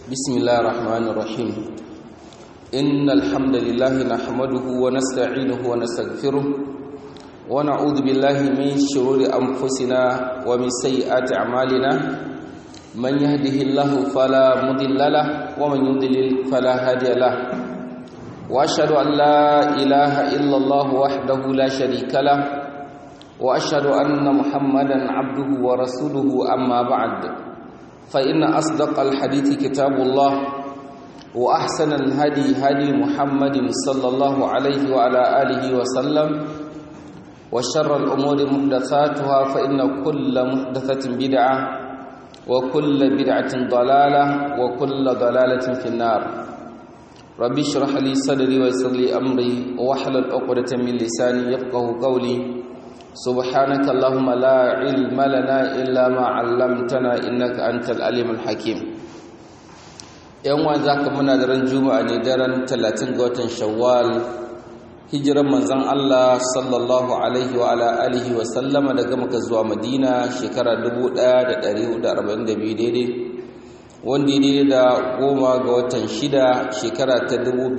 بسم الله الرحمن الرحيم إن الحمد لله نحمده ونستعينه ونستغفره ونعوذ بالله من شرور أنفسنا ومن سيئات أعمالنا من يهده الله فلا مضل له ومن يضلل فلا هادي له وأشهد أن لا إله إلا الله وحده لا شريك له وأشهد أن محمدا عبده ورسوله أما بعد فإن أصدق الحديث كتاب الله وأحسن الهدي هدي محمد صلى الله عليه وعلى آله وسلم وشر الأمور محدثاتها فإن كل محدثة بدعة وكل بدعة ضلالة وكل ضلالة في النار ربي اشرح لي صدري ويسر لي أمري واحلل عقدة من لساني يفقه قولي سبحانك اللهم لا علم لنا إلا ما علمتنا إنك أنت العليم الحكيم yan wa zaka muna daren juma'a ne daren 30 ga watan shawwal hijiran manzon Allah sallallahu alaihi wa ala alihi wa sallama daga Makka zuwa Madina shekara 1442 daidai wanda ya daidai da goma ga watan shida shekara ta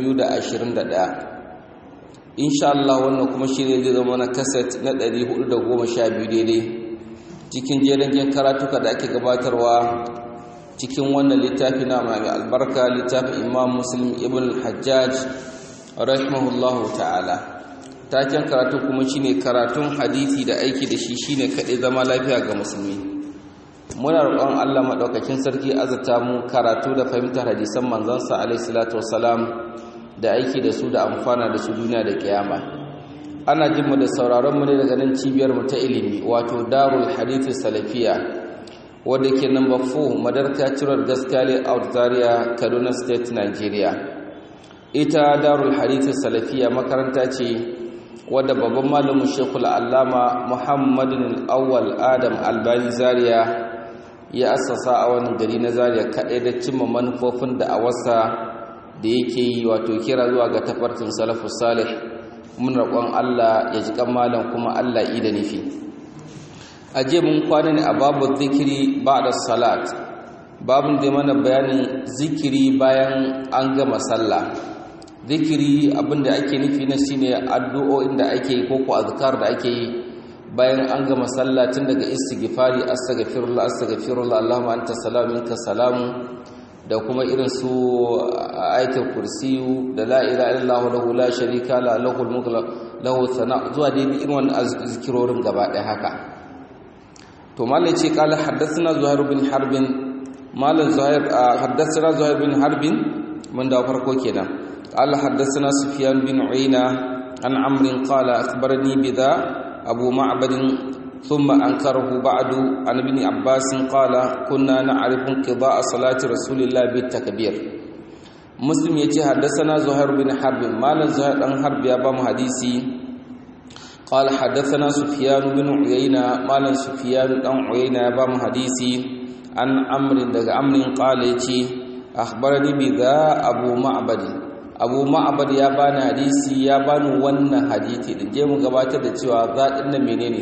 2021 insha Allah wannan kuma shi ne zai zama na kaset na 412 daidai cikin jerin karatuka da ake gabatarwa cikin wannan littafi na mai albarka littafin imam muslim ibn hajjaj rahimahullahu ta'ala taken karatu kuma shine karatun hadisi da aiki da shi shine kaɗai zama lafiya ga musulmi muna roƙon Allah maɗaukakin sarki azata mu karatu da fahimtar hadisan manzansa alaihi salatu wassalam da aiki da su da amfana da su duniya da kiyama ana jin mu da sauraron mu ne daga nan cibiyar mu ta ilimi wato darul hadith salafiya wadda ke number 4 madarka cirar gaskale out zaria kaduna state nigeria ita darul hadith salafiya makaranta ce wadda babban malamin shekul allama muhammadin awwal adam albani zaria ya assasa a wani gari na zaria kaɗai da cimma manufofin da a wasa da yake yi wato kira zuwa ga tafarkin salafus salih mun roƙon Allah ya ji malam kuma Allah yi da nufi aje mun kwana ne a babu zikiri ba'da salat babun da mana bayanin zikiri bayan an gama sallah zikiri abinda ake nufi na shine addu'o'in da ake yi ko ko azkar da ake yi bayan an gama sallah tun daga istighfari astaghfirullah astaghfirullah allahumma anta salamu minka salamu da kuma irin su ayatul kursiyu da la ilaha illallah lahu la sharika la lahul mulku lahu sana zuwa dai irin wannan zikirorin gaba ɗaya haka to malai ce qala haddathana zuhair bin harb malan zuhair haddathana zuhair bin harb mun da farko kenan qala haddathana sufyan bin uyna an amr qala akhbarani bidha abu ma'bad ثم أنكره بعد عن ابن عباس قال كنا نعرف انقضاء صلاة رسول الله بالتكبير مسلم يتي حدثنا زهير بن حرب مال زهير بن حرب يا بام حديثي قال حدثنا سفيان بن عيينة مال سفيان بن عيينة يا بام حديثي عن عمرو دغ عمرو قال يتي أخبرني بذا أبو معبد abu ma'abad ya bani hadisi ya bani wannan hadisi da je mu gabatar da cewa za din nan menene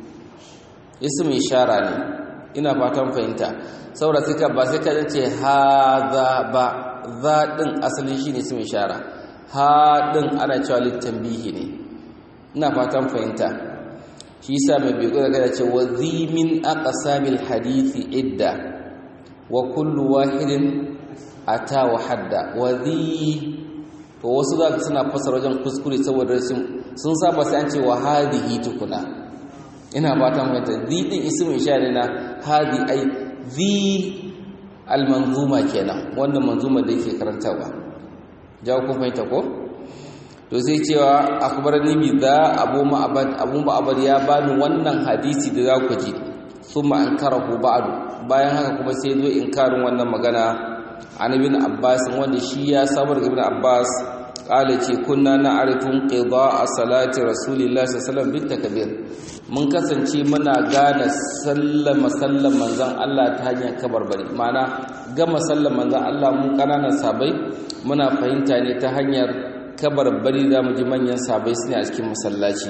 ismu ishara ne ina fatan fahimta saboda sai ka ba sai ka ce hadha ba za din asali shine ismu ishara ha din ana cewa litanbihi ne ina fatan fahimta shi yasa mai bigo da ce wa zi min aqsamil hadithi idda wa kullu wahidin ata wa hadda wa zi to wasu za suna fasara wajen kuskure saboda sun saba sai an ce wa hadhihi tukuna ina fatan mai zi din ismu ishara na hadi ai zi almanzuma kenan wannan manzuma da yake karantawa jawo kun fahimta ko to sai cewa akhbarani bi da abu ma'abad abu ma'abad ya bani wannan hadisi da za ku ji thumma ankarahu ba'du bayan haka kuma sai zo inkarin wannan magana an ibn abbas wanda shi ya sabar ibn abbas kala ce kunna na arifin ƙiba a salati rasulillah sallam bin takabir mun kasance muna gane sallama sallan manzan Allah ta hanyar kabarbari mana gama sallan manzan Allah mun ƙananan sabai muna fahimta ne ta hanyar kabarbari za mu ji manyan sabai su ne a cikin masallaci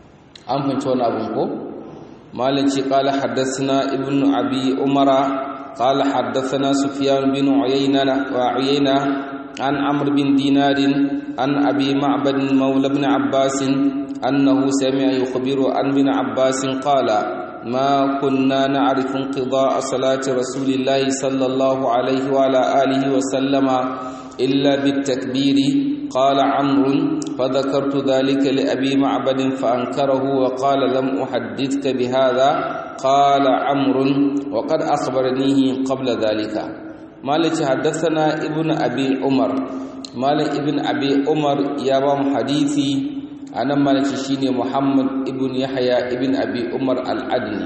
an fahimci wani abin ko malin ce kala haddasa ibn abi umara قال حدثنا سفيان بن عيينة وعيينة عن عمرو بن دينار عن أبي معبد مولى بن عباس أنه سمع يخبر عن ابن عباس قال ما كنا نعرف انقضاء صلاة رسول الله صلى الله عليه وعلى آله وسلم إلا بالتكبير قال عمرو فذكرت ذلك لأبي معبد فأنكره وقال لم أحدثك بهذا قال عمرو وقد أخبرنيه قبل ذلك مالك حدثنا ابن أبي عمر مالك ابن أبي عمر يابام حديثي أنا مالك شيني محمد ابن يحيى ابن أبي عمر العدني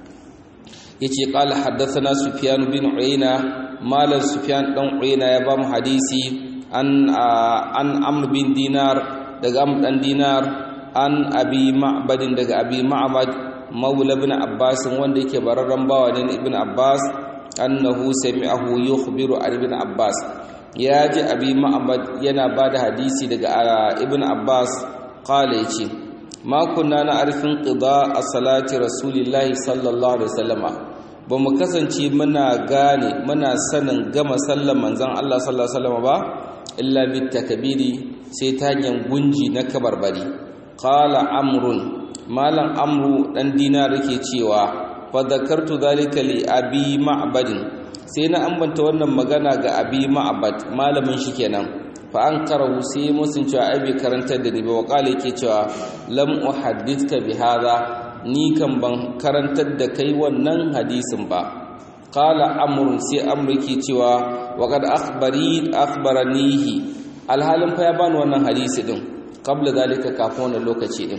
يتي قال حدثنا سفيان بن عيينة مال سفيان بن عيينة يابام حديثي an an amr bin dinar daga amr dan dinar an abi ma'badin daga abi ma'bad maula ibn abbas wanda yake bararran bawa ne ibn abbas annahu sami'ahu yukhbiru an ibn abbas ya ji abi ma'bad yana bada hadisi daga ibn abbas qala yace ma kunna na arfin qida as-salati rasulillahi sallallahu alaihi wasallama ba mu kasance muna gane muna sanin gama sallan manzon Allah sallallahu alaihi wasallama ba illa bitakabiri sai ta hanyar gunji na kabarbari qala amrun malam amru dan dinar yake cewa fa zakartu zalika li abi ma'badin sai na ambanta wannan magana ga abi ma'bad malamin shi kenan fa an karahu sai musun cewa ai bai karantar da ni ba waqala yake cewa lam uhaddithka bi hadha ni kan ban karantar da kai wannan hadisin ba qala amrun sai amru yake cewa waqad akhbari akhbaranihi alhalin fa ya bani wannan hadisi din qabla zalika kafin wannan lokaci din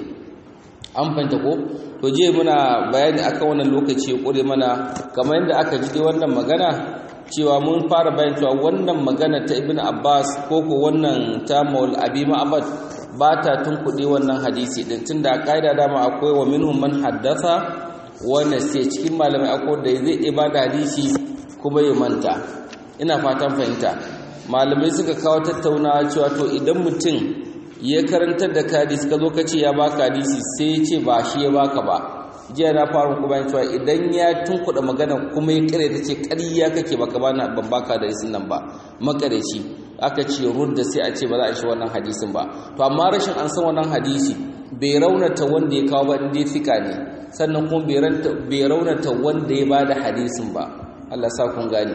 an fanta ko to je muna bayani akan wannan lokaci kure mana kamar yadda aka ji dai wannan magana cewa mun fara bayan cewa wannan magana ta ibnu abbas ko ko wannan ta maul abi ma'bad ba ta tunkuɗe wannan hadisi din tunda kaida dama akwai wa minhum man haddatha wanda sai cikin malamai akwai da zai iya bada hadisi kuma ya manta ina fatan fahimta malamai suka kawo tattaunawa cewa to idan mutum ya karantar da hadisi ka zo ka ce ya baka hadisi sai ya ce ba shi ya baka ba jiya na fara kuma cewa idan ya tunkuɗa magana kuma ya kare ta ce ƙarya kake baka bana ban baka da hadisin nan ba makareci aka ce rudda sai a ce ba za a shi wannan hadisin ba to amma rashin an san wannan hadisi bai raunata wanda ya kawo ba inda ya fika ne sannan kuma bai raunata wanda ya ba da hadisin ba Allah sa kun gane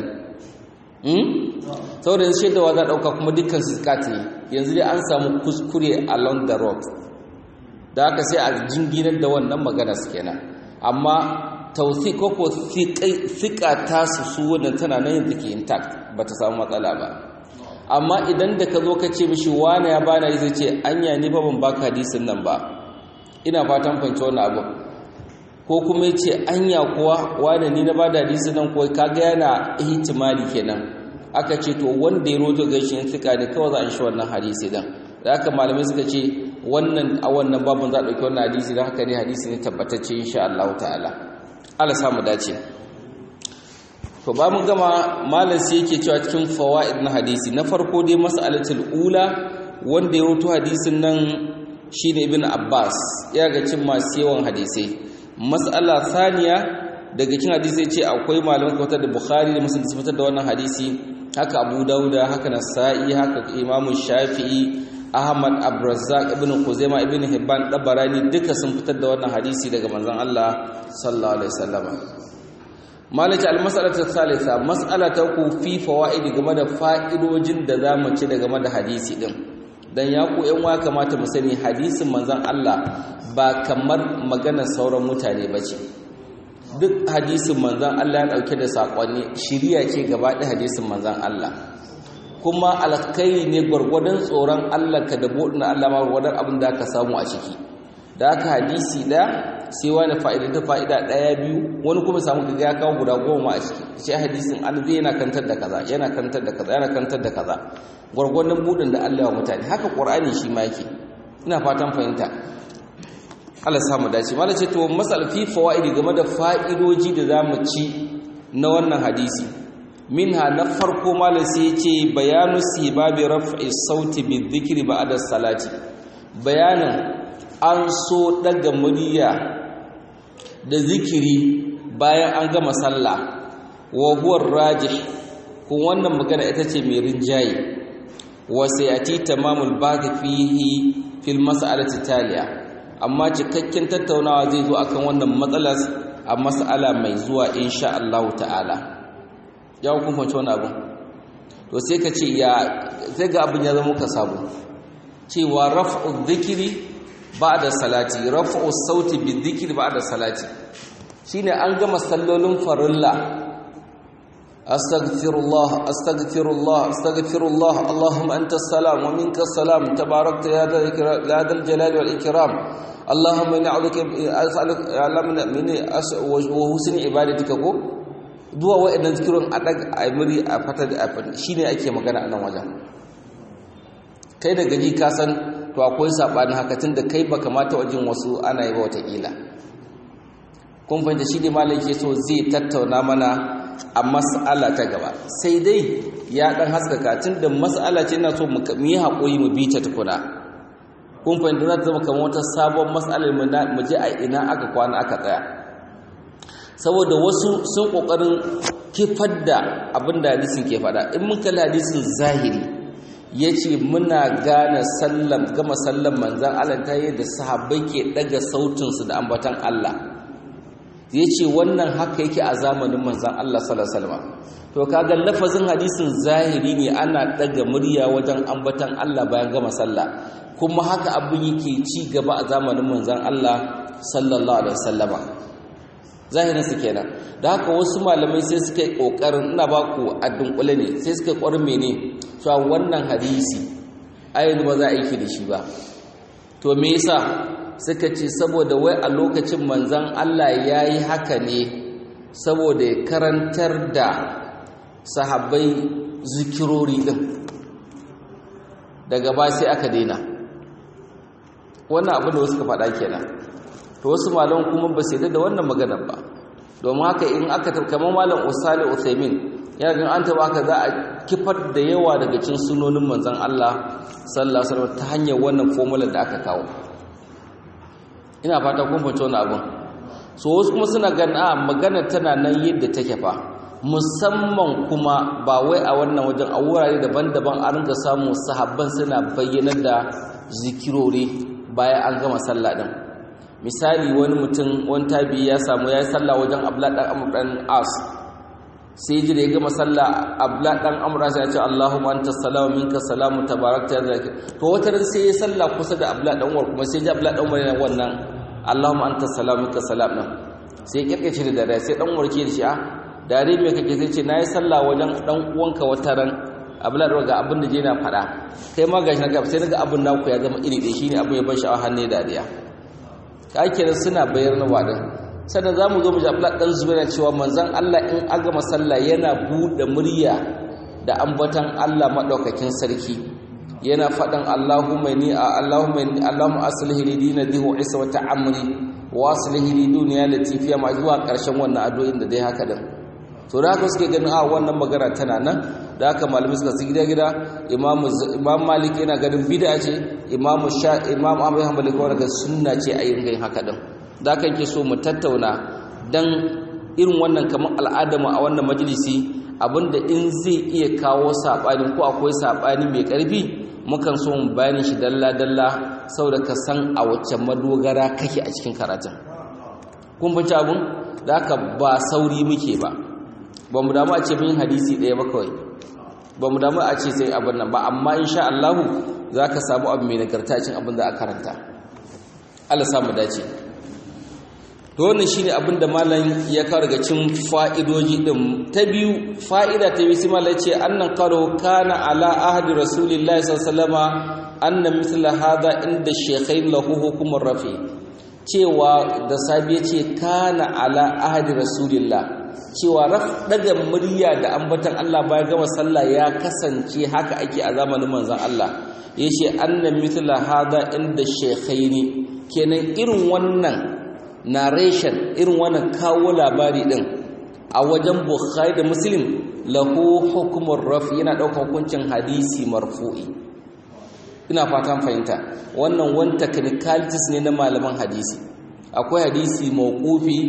saboda yanzu shaidawa za ɗauka kuma dukkan sikat ne yanzu dai an samu kuskure along the road da haka sai a jinginar da wannan magana su kenan amma tausi ko ko sika ta su su wannan tana nan yanzu ke intact ba ta samu matsala ba amma idan da ka zo ka ce mishi wane ya bana yi zai ce anya ni ba ban baka hadisin nan ba ina fatan fahimci wannan abu ko kuma ya ce anya kuwa wane ni na bada hadisin nan kuwa kaga yana ihtimali kenan aka ce to wanda ya roto gaishe in fika ne kawai za a shi wannan hadisi dan da haka malamai suka ce wannan a wannan babun za a ɗauki wannan hadisi don haka ne hadisi ne tabbatacce insha Allah ta'ala Allah samu dace to ba mun gama malam sai yake cewa cikin fawaid na hadisi na farko dai mas'alatul ula wanda ya roto hadisin nan shine ibn Abbas ya ga cin masu yawan hadisai mas'ala thaniya daga cikin hadisi ce akwai malaman kautar da Bukhari da Muslim su fitar da wannan hadisi haka Abu Dauda haka Nasa'i haka Imam Shafi'i Ahmad Abdurrazzaq ibn Khuzaimah ibn Hibban Dabarani duka sun fitar da wannan hadisi daga manzon Allah sallallahu alaihi wasallam malaka al-mas'alatu thalitha mas'ala ta ku fi fawaid game da fa'idojin da zamu ci daga game da hadisi din dan ya ku yan wa kamata mu sani hadisin manzon Allah ba kamar maganar sauran mutane bace duk hadisin manzon Allah ya dauke da sakonni shiriya ce gaba da hadisin manzon Allah kuma alkhairi ne gwargwadon tsoron Allah ka da bodin Allah ma gwargwadon abin da ka samu a ciki da haka hadisi da sai wani fa'ida ta fa'ida daya biyu wani kuma samu kaga ya kawo guda goma a ciki sai hadisin an zai yana kantar da kaza yana kantar da kaza yana kantar da kaza gwargwadon budin da Allah wa mutane haka Qur'ani shi ma yake ina fatan fahimta Allah samu dace mallan ce to masal fi fawaidi game da fa'idoji da zamu ci na wannan hadisi minha na farko mallan sai yace bayanu sibabi raf'i sauti bi dhikri ba'da salati bayanin an so daga murya da zikiri bayan an gama sallah wa huwa rajih kun wannan magana ita ce mai rinjaye wa sayati tamamul baqi fihi fil mas'alati taliya amma cikakken tattaunawa zai zo akan wannan matsalar a mas'ala mai zuwa insha Allah ta'ala ya kun fahimci wannan abin to sai ka ce ya sai ga abin ya zama ka sabo cewa raf'u dhikri ba'da salati raf'u sauti bi dhikri ba'da salati shine an gama sallolin farilla astaghfirullah astaghfirullah astaghfirullah allahumma antas salam wa minkas salam tabarakta ya dal jalali wal ikram allahumma inni a'udhuka as'aluka min wa husni ibadatika ko duwa wa'annan zikirun a daga amiri a fata da afin shine ake magana a nan wajen kai da gaji ka san to akwai sabanin haka tunda kai baka mata wajen wasu ana yi ba wata kila kun fahimta shi ne malam ke so zai tattauna mana a mas'ala ta gaba sai dai ya dan haskaka tun da mas'ala ce ina so mu yi haƙuri mu bi ta tukuna kun fahimta za ta zama kamar wata sabon mas'alar mu je a ina aka kwana aka tsaya saboda wasu sun ƙoƙarin kifar da abin da hadisin ke faɗa in mun kalli hadisin zahiri ya ce muna gane sallam gama sallan manzan Allah ta yi da sahabbai ke ɗaga sautinsu da ambatan Allah ya ce wannan haka yake a zamanin manzan Allah salasalama to kaga lafazin hadisin zahiri ne ana daga murya wajen ambatan Allah bayan gama sallah kuma haka abin yake ci gaba a zamanin manzan Allah sallallahu alaihi wasallama zahirin su kenan da haka wasu malamai sai suka yi kokarin ina ba ku a dunkule ne sai suka kwarin mene cewa wannan hadisi ayyuka ba za a yi da shi ba to me yasa suka ce saboda wai a lokacin manzan Allah ya yi haka ne saboda ya karantar da sahabbai zikirori ɗin daga ba sai aka daina wannan abin da wasu ka faɗa kenan to wasu malam kuma ba sai da wannan maganar ba domin haka in aka kamar malam usali uthaymin ya ga an taba ka za a kifar da yawa daga cikin sunonin manzan Allah sallallahu alaihi wasallam ta hanyar wannan formula da aka kawo ina fata kun fahimci wani abin so wasu kuma suna ganin a magana tana nan yadda take fa musamman kuma ba wai a wannan wajen a wurare daban-daban a rinka samun sahabban suna bayyanar da zikirori bayan an gama sallah din misali wani mutum wani tabi ya samu ya yi sallah wajen abla dan amr dan as sai ji da ya gama sallah abla dan amr sai ya ce allahumma anta salamu minka salamu tabarakta ya to wata ran sai ya sallah kusa da abla dan umar kuma sai ji abla dan umar yana wannan allahumma anta salamu minka salam nan sai ya kirkace da dare sai dan umar ke da shi a dare me kake sai ce nayi sallah wajen dan uwanka wata ran abla da ga abin da je na fada kai ma gashi na ga sai naga abin naku ya zama iri ɗaya shine abin ya ban sha'awa hanne dariya kakiran suna bayar na wadin sannan za mu zo mu ji abla ɗan zubaira cewa manzan Allah in aga masalla yana buɗe murya da ambatan Allah maɗaukakin sarki yana faɗin Allahumma ni a Allahumma ni Allahumma aslihi li dinadihi wa isa wa ta'amri wa aslihi li dunya latifiya ma zuwa ƙarshen wannan addu'o'in da dai haka din to da haka suke ganin a wannan magana tana nan da haka malamai suka su gida gida imamu imam malik yana ganin bid'a ce imamu sha imam ahmad hanbali ko daga sunna ce a yin haka din da haka yake so mu tattauna dan irin wannan kamar al'adamu a wannan majalisi abinda in zai iya kawo sabani ko akwai sabani mai karfi mukan so mu bayani shi dalla dalla saboda ka san a wacce madogara kake a cikin karatun kun bace abun da haka ba sauri muke ba ba mu damu a ce mun hadisi ɗaya ba kawai ba mu damu a ce sai abin nan ba amma insha Allah za ka samu abu mai nagarta cin abin da a karanta Allah samu dace to wannan shine abin da malam ya kawo daga cin fa'idoji din ta biyu fa'ida ta biyu sai malam ce annan qaro kana ala ahdi rasulillahi sallallahu alaihi wasallama anna mithla hadha inda shaykhain lahu hukumur rafi cewa da sabi ce kana ala ahdi rasulillah cewa raf daga murya da ambatan Allah bayan gama sallah ya kasance haka ake a zamanin manzon Allah yace anna mithla hada inda shaykhaini kenan irin wannan narration irin wannan kawo labari din a wajen Bukhari da Muslim lahu hukmur raf yana daukar hukuncin hadisi marfu'i ina fatan fahimta wannan wani technicalities ne na malaman hadisi akwai hadisi mawqufi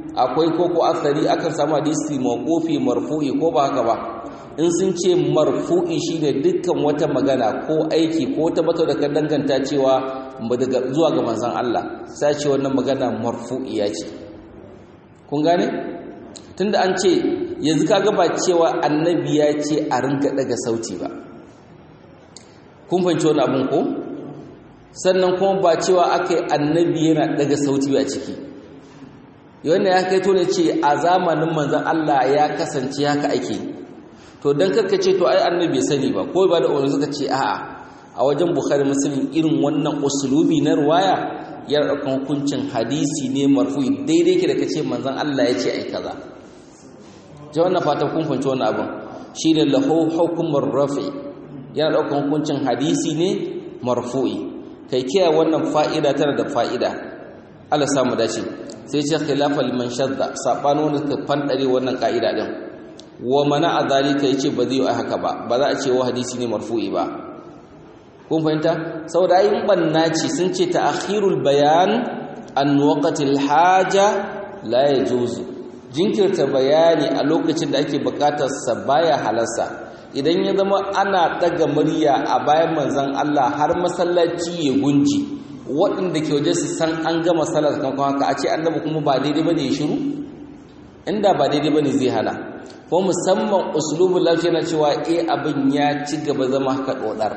akwai koko asari akan samu hadisi mawqufi marfu'i ko ba haka ba in sun ce marfu'i shine dukkan wata magana ko aiki ko ta bata da kan danganta cewa daga zuwa ga manzon Allah sai ce wannan magana marfu'iya ce kun gane tunda an ce yanzu kaga ba cewa annabi ya ce a rinka daga sauti ba kun fahimci wani abin ko sannan kuma ba cewa aka yi annabi yana daga sauti a ciki wannan ya kai to ne ce a zamanin manzon Allah ya kasance haka ake to dan karka ce to ai annabi sani ba ko ba da wani suka ce a'a a wajen bukhari muslim irin wannan usulubi na ruwaya ya ɗaukan hukuncin hadisi ne marfu'i daidai ke da kace manzon Allah ya ce ai kaza ji wannan fatan kun fahimci wannan abin shine lahu hukumur rafi yana ɗaukan hukuncin hadisi ne marfu'i kai kiyaye wannan fa'ida tana da fa'ida Allah samu dace sai ce khilafa liman shadda sabani wanda suka fandare wannan ka'ida din wa mana a zalika yace ba zai yi haka ba ba za a ce wa hadisi ne marfu'i ba kun fahimta saboda ayin banna ce sun ce ta'khirul bayan an waqtil haja la yajuzu jinkirta bayani a lokacin da ake bukatar sa baya halarsa idan ya zama ana daga murya a bayan manzon Allah har masallaci ya gunji waɗanda ke waje su san an gama salar kan haka a ce annabi kuma ba daidai bane ya shiru inda ba daidai bane zai hana ko musamman uslubul lafiya na cewa eh abin ya ci gaba zama haka dodar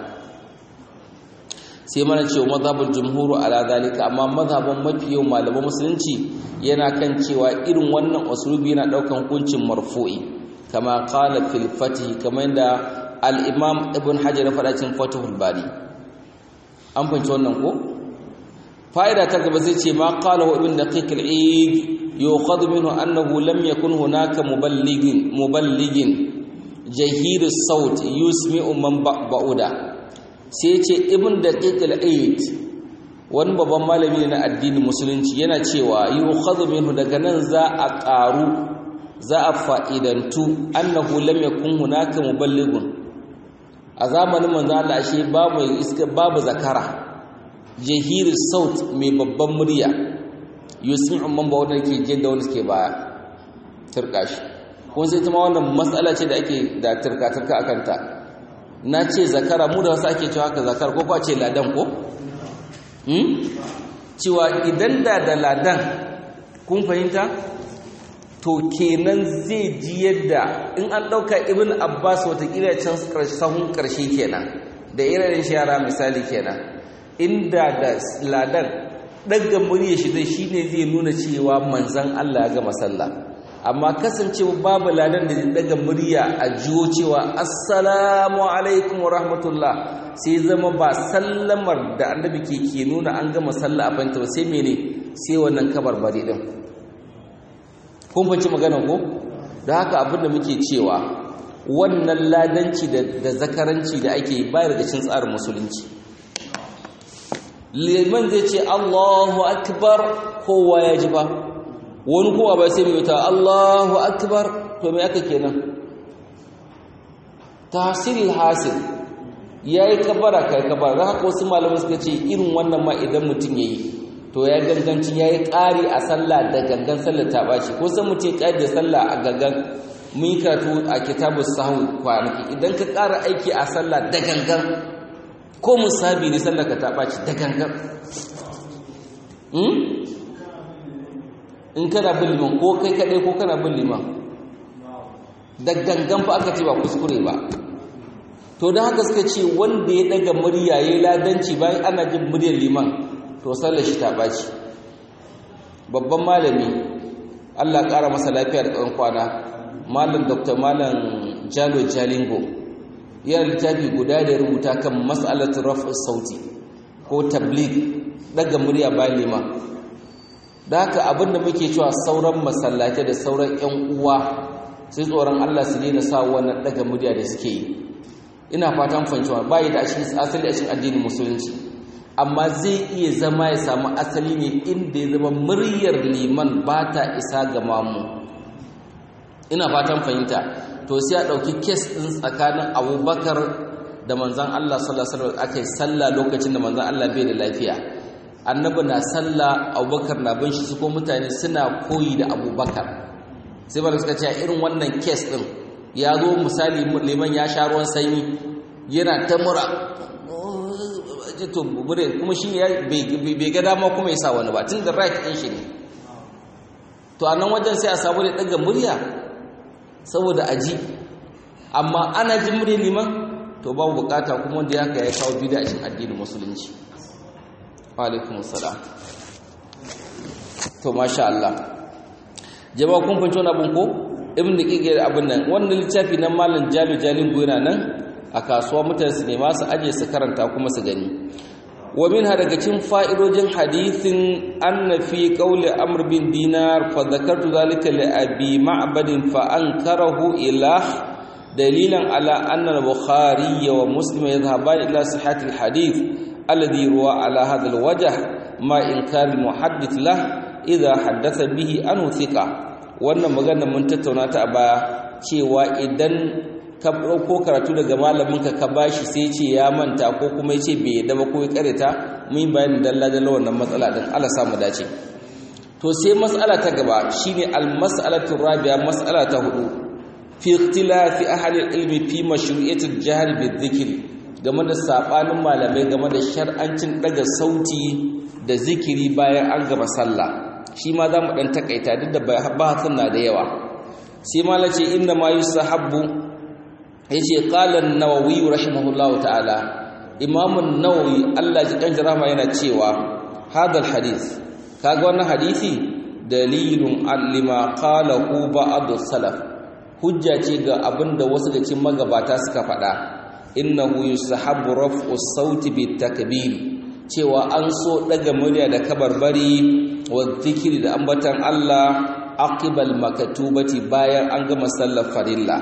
sai mana cewa mazhabul jumhuru ala zalika amma mazhaban mafi yau malaman musulunci yana kan cewa irin wannan uslubi yana daukan hukuncin marfu'i kama qala fil fatih kamar da al-imam ibn hajar ya faɗa cikin fatihul bari an fahimci wannan ko fa'ida ta gaba zai ce ma qala wa ibn daqiq al-eid yuqad minhu annahu lam yakun hunaka muballigin muballigin jahir as-saut yusmi'u man ba'uda sai ce ibn daqiq al-eid wani babban malami na addinin musulunci yana cewa yuqad minhu daga nan za a ƙaru za a fa'idantu annahu lam yakun hunaka muballigun a zamanin manzo Allah ashe babu iska babu zakara jahiri saut mai babban murya yusmi'u man ba wanda ke jin da wanda suke baya turka shi kun sai kuma wannan matsala ce da ake da turka turka akan ta na ce zakara mu da wasu ake cewa haka zakara ko kwa ce ladan ko hmm cewa idan da da ladan kun fahimta to kenan zai ji yadda in an ɗauka ibn abbas watakila can sahun ƙarshe kenan da irin shi yara misali kenan inda da ladan ɗaga murya shi zai shi ne zai nuna cewa manzan allah ya gama sallah amma kasancewa babu ladan da daga murya a jiwo cewa assalamu alaikum wa rahmatullah sai zama ba sallamar da annabi ke ke nuna an gama sallah a fanta sai mene sai wannan kabar bari din kun fanci magana ko da haka abinda muke cewa wannan ladanci da zakaranci da ake bayar da cin tsarin musulunci liman zai ce Allahu akbar kowa ya ji ba wani kowa ba sai mai ta Allahu akbar to me aka kenan tahsil hasil yayi kabara kai kabara haka wasu malamai suka ce irin wannan ma idan mutum yayi to ya ganganci yayi ƙari a sallah da gangan sallar ta bashi ko san mutum ƙari da sallah a gangan mun yi karatu a kitabus sahwi kwanaki idan ka ƙara aiki a sallah da gangan ko musabi ne sallar ka ta bashi da gangan in kana bin liman ko kai kaɗai ko kana bin liman da gangan fa aka ce ba kuskure ba to don haka suka ce wanda ya daga murya ya yi ladanci bayan ana jin muryar liman to sallar shi ta ɓaci babban malami allah ƙara masa lafiya da tsawon kwana malam dr malam jalo jalingo yana littafi guda da rubuta kan mas'alatin raf'in sauti ko tabligh daga murya bayan liman da haka abinda muke cewa sauran masallatai da sauran 'yan uwa sai tsoron Allah su daina sa wannan daga murya da suke yi ina fatan fahimcewa bai da cikin asali a cikin addinin musulunci amma zai iya zama ya samu asali ne inda ya zama muryar liman ba ta isa ga mamu ina fatan fahimta to sai a ɗauki kes ɗin tsakanin abubakar da manzan Allah sallallahu alaihi wasallam aka yi sallah lokacin da manzan Allah bai da lafiya annabi na sallah abubakar na bin shi su ko mutane suna koyi da abubakar sai bala suka ce irin wannan kes din ya zo misali liman ya sha ruwan sanyi yana ta mura to bure kuma shi ya bai ga dama kuma ya sa wani ba tun da right din shi ne to a nan wajen sai a samu da daga murya saboda aji amma ana jin murya liman to babu bukata kuma wanda ya ya kawo bid'a a cikin addinin musulunci wa alaikum assalam to masha Allah jama'a kun fahimci wannan abun ko ibn daqiq abin nan wannan littafi na malam jalu jalin goyana nan a kasuwa mutane su nema su aje su karanta kuma su gani wa minha daga cikin fa'idojin hadithin anna fi qawli amr bin dinar fa dhakartu zalika li abi ma'bad fa ankarahu ilah dalilan ala anna al-bukhari wa muslim yadhhaban ila sihhat al-hadith alladhi ruwa ala hadha al-wajh ma inkar al-muhaddith lah idha haddatha bihi anhu thiqa wannan magana mun tattauna ta a baya cewa idan ka ɗauko karatu daga malaminka ka bashi sai ce ya manta ko kuma ya ce bai yadda ba ko ya karita mun bayani dalla dalla wannan matsala din Allah samu dace to sai matsala ta gaba shine al mas'alatu rabi'a mas'ala ta hudu fi ikhtilafi ahli ilmi fi mashru'iyati al-jahr bi-dhikr game da sabanin malamai game da shar'ancin daga sauti da zikiri bayan an gaba sallah shi ma za mu dan takaita duk da bahasin na da yawa sai malace inna ma yusahabbu yace qala an-nawawi rahimahullahu ta'ala imam an-nawawi Allah ji kan rahama yana cewa hadal hadith kaga wannan hadisi dalilun alima qalahu ba'd salaf hujja ce ga abinda wasu da cikin magabata suka faɗa innahu yusahabbu raf'u sauti bit-takbir cewa an so daga murya da kabarbari wa zikiri da ambatan Allah aqibal makatubati bayan an gama sallar farilla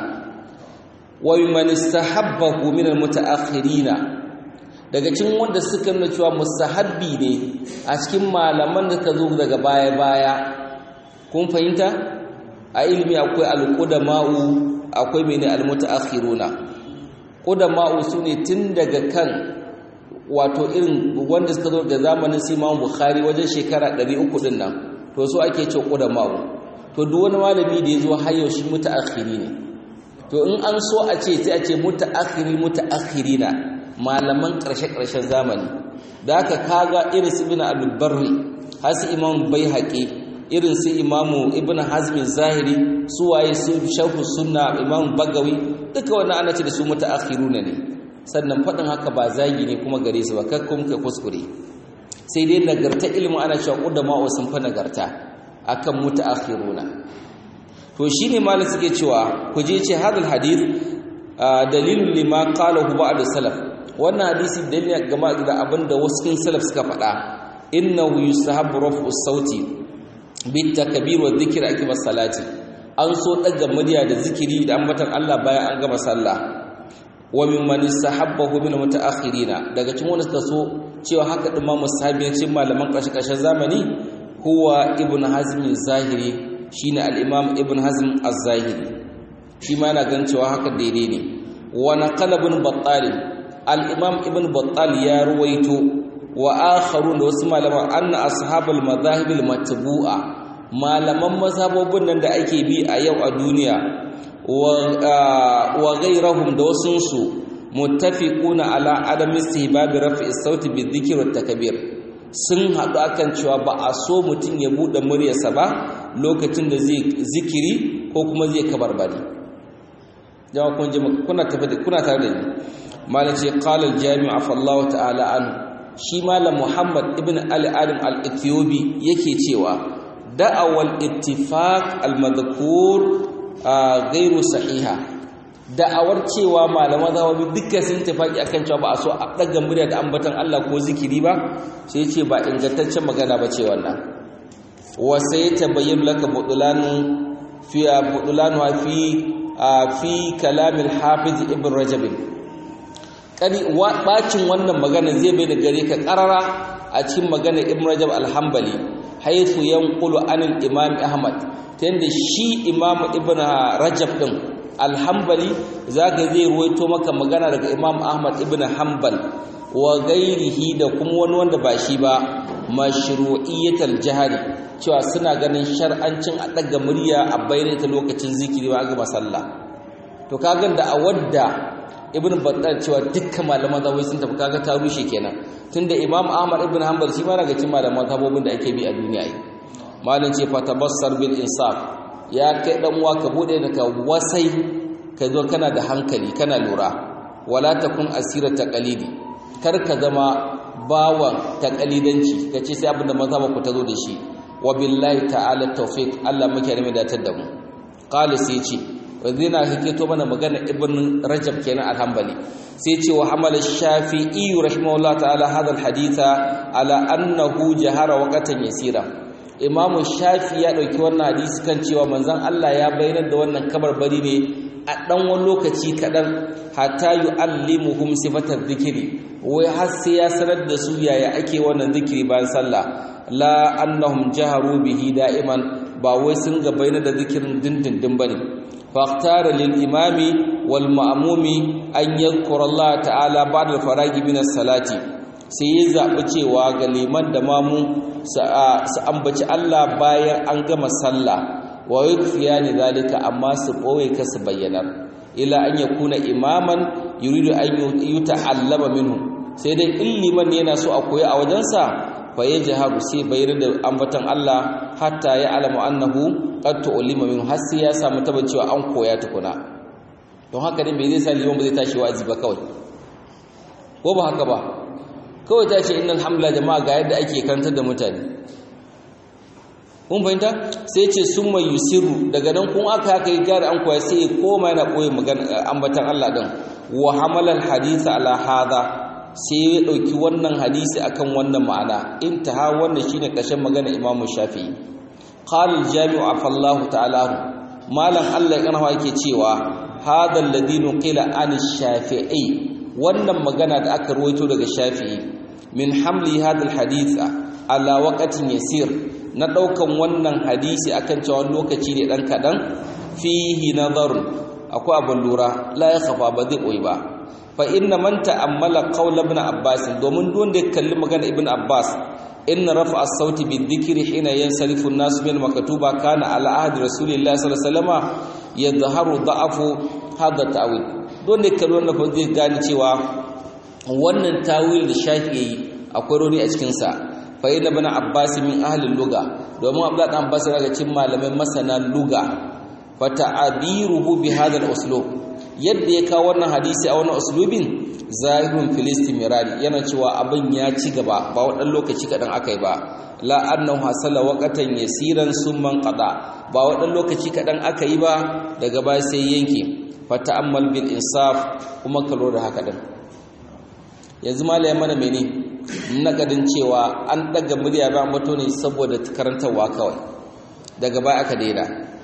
wa man istahabbahu min almutaakhirina daga cikin wanda suka nuna cewa mustahabbi ne a cikin malaman da ka zo daga baya baya kun fahimta a ilimi akwai alqudama'u akwai mene almutaakhiruna qudama'u sune tun daga kan wato irin wanda suka zo da zamanin Imam Bukhari wajen shekara 300 din nan to so ake ce qudama'u to duk wani malami da ya zo har yau shi mutaakhiri ne to in an so a ce sai a ce mutaakhiri mutaakhirina malaman ƙarshe-ƙarshen zamani da aka kaga irin su ibn al-barri har su imam baihaqi irin su imamu ibn hazmin zahiri su waye su sharhu sunna imam bagawi duka wannan ana ce da su mutaakhiruna ne sannan faɗin haka ba zagi ne kuma gare su ba kakkun kai kuskure sai dai nagarta ilimi ana cewa qudama sun fa nagarta akan mutaakhiruna to shine malam suke cewa ku je ce hadal hadith dalilun lima qalahu ba'd salaf wannan hadisi dalili game da abinda wasu kin salaf suka faɗa innahu yusahabu raf'u sauti bit takbir wa dhikr akiba salati an so daga murya da zikiri da ambatan Allah bayan an gama sallah wa mimman sahabbahu min mutaakhirina daga cikin wanda suka so cewa haka din ma musahabiyancin malaman kashi kashin zamani huwa ibn hazm zahiri shine al-imam ibn hazm az-zahiri shi ma yana ganin cewa haka daidai ne wa naqala ibn battal al-imam ibn battal ya ruwaito wa akharun da wasu malaman anna ashabul madahib al-matbu'a malaman mazhabobin nan da ake bi a yau a duniya wa ghayrahum da wasun su muttafiquna ala adam istihbab raf'i sauti bi dhikri wa takbir sun haɗu akan cewa ba a so mutum ya buɗe muryarsa ba lokacin da zai zikiri ko kuma zai kabarbari jama'a kun ji kuna tafi da kuna tare da ni malam ce qala al jami' afa Allah ta'ala an shi malam Muhammad ibn Ali Adam al-Ethiopi yake cewa da'awal ittifaq al-madhkur ghairu sahiha da'awar cewa malaman zawabi dukkan sun tafaki akan cewa ba a so a daga murya da ambatan Allah ko zikiri ba sai ce ba ingantaccen magana ba ce wannan wa sai tabayyana laka budulanu fi budulanu fi fi kalamil hafiz ibn rajab kani bacin wannan magana zai bai da gare ka karara a cikin magana ibn rajab al-hanbali haythu yanqulu anil imam ahmad tanda shi imam ibn rajab din al-hanbali zaka zai ruwaito maka magana daga imam ahmad ibn hanbal wa gairihi da kuma wani wanda ba shi ba mashru'iyyatal jahari cewa suna ganin shar'ancin a daga murya a bayyana ta lokacin zikiri ba ga masalla to kaga da a wadda ibn battal cewa dukkan malaman zawai sun tafi kaga ta rushe kenan tunda imam ahmad ibn hanbal shi ma daga cikin malaman zabobin da ake bi a duniya yi malin ce fatabassar bil insaf ya kai dan uwa ka bude da ka wasai ka zo kana da hankali kana lura wala takun asira taqalidi kar ka zama bawan taqalidanci kace sai abinda mazhaba ku tazo da shi wa billahi ta'ala tawfiq Allah muke rame da tar da mu qala sai ce wazina hiketo mana magana ibn rajab kenan alhambali sai ce wa hamala shafi'i rahimahullah ta'ala hadha alhaditha ala annahu jahara waqatan yasira imam shafi ya dauki wannan hadisi kan cewa manzon Allah ya bayyana da wannan kabarbari ne a dan wani lokaci kadan hatta yu'allimuhum sifatar dhikri wai har sai ya sanar da su yaya ake wannan zikiri bayan sallah la annahum jaharu bihi da'iman ba wai sun ga bayyana da zikirin dindindin bane فاختار للإمام والمأموم أن يذكر الله تعالى بعد الفراغ من الصلاة sai ya zaɓi cewa ga liman da mamu su ambaci Allah bayan an gama sallah wa yukfiya ni zalika amma su ɓoye ka su bayyanar ila an ya kuna imaman yuridu an yi ta'allama minhu sai dai in liman yana so a koyi a wajensa fa ya jaharu sai bayar da ambatan Allah hatta ya alamu annahu qad tu'lima min har sai ya samu tabbacewa an koya tukuna don haka ne me zai sa liman ba zai tashi wa'azi ba kawai ko ba haka ba kawai ta ce innal hamla jama'a ga yadda ake karantar da mutane kun fahimta sai ce summa yusiru daga nan kun aka haka yi gari an koya sai koma yana koyi magana ambatan Allah din wa hamalal haditha ala hadha sai ya dauki wannan hadisi akan wannan ma'ana intaha wannan shine ƙarshen magana Imam Shafi'i qala al-jami'u afallahu ta'ala malam Allah ya kana yake cewa hadha alladhi nuqila an shafi'i wannan magana da aka ruwaito daga Shafi'i min hamli hadha al-hadith ala waqtin yasir na daukan wannan hadisi akan cewa lokaci ne dan kadan fihi nazar akwai abin lura la ya khafa ba zai koyi ba fa inna man ta'ammala qawl ibn abbas domin don da kalli magana ibn abbas inna rafa as-sauti bi-dhikri hina yansarifu an-nas min maktuba kana ala ahdi rasulillahi sallallahu alaihi wasallam yadhharu da'afu hadha ta'wil don da kalli wannan fa zai gane cewa wannan tawil da shafi akwai roni a cikin sa fa inna ibn abbas min ahli luga domin abdullah dan abbas daga cikin malamai masana luga fa ta'abiruhu bi hadha al-uslub yadda ya kawo wannan hadisi a wannan uslubin zahirun filistimirari yana cewa abin ya ci gaba ba wadan lokaci kadan akai ba la annahu hasala waqatan yasiran summan qada ba wadan lokaci kadan akai ba daga baya sai yanke fa ta'ammal bil insaf kuma ka lura haka din yanzu malai mana mene nakadin cewa an daga murya ba mato ne saboda karantarwa kawai daga baya aka daina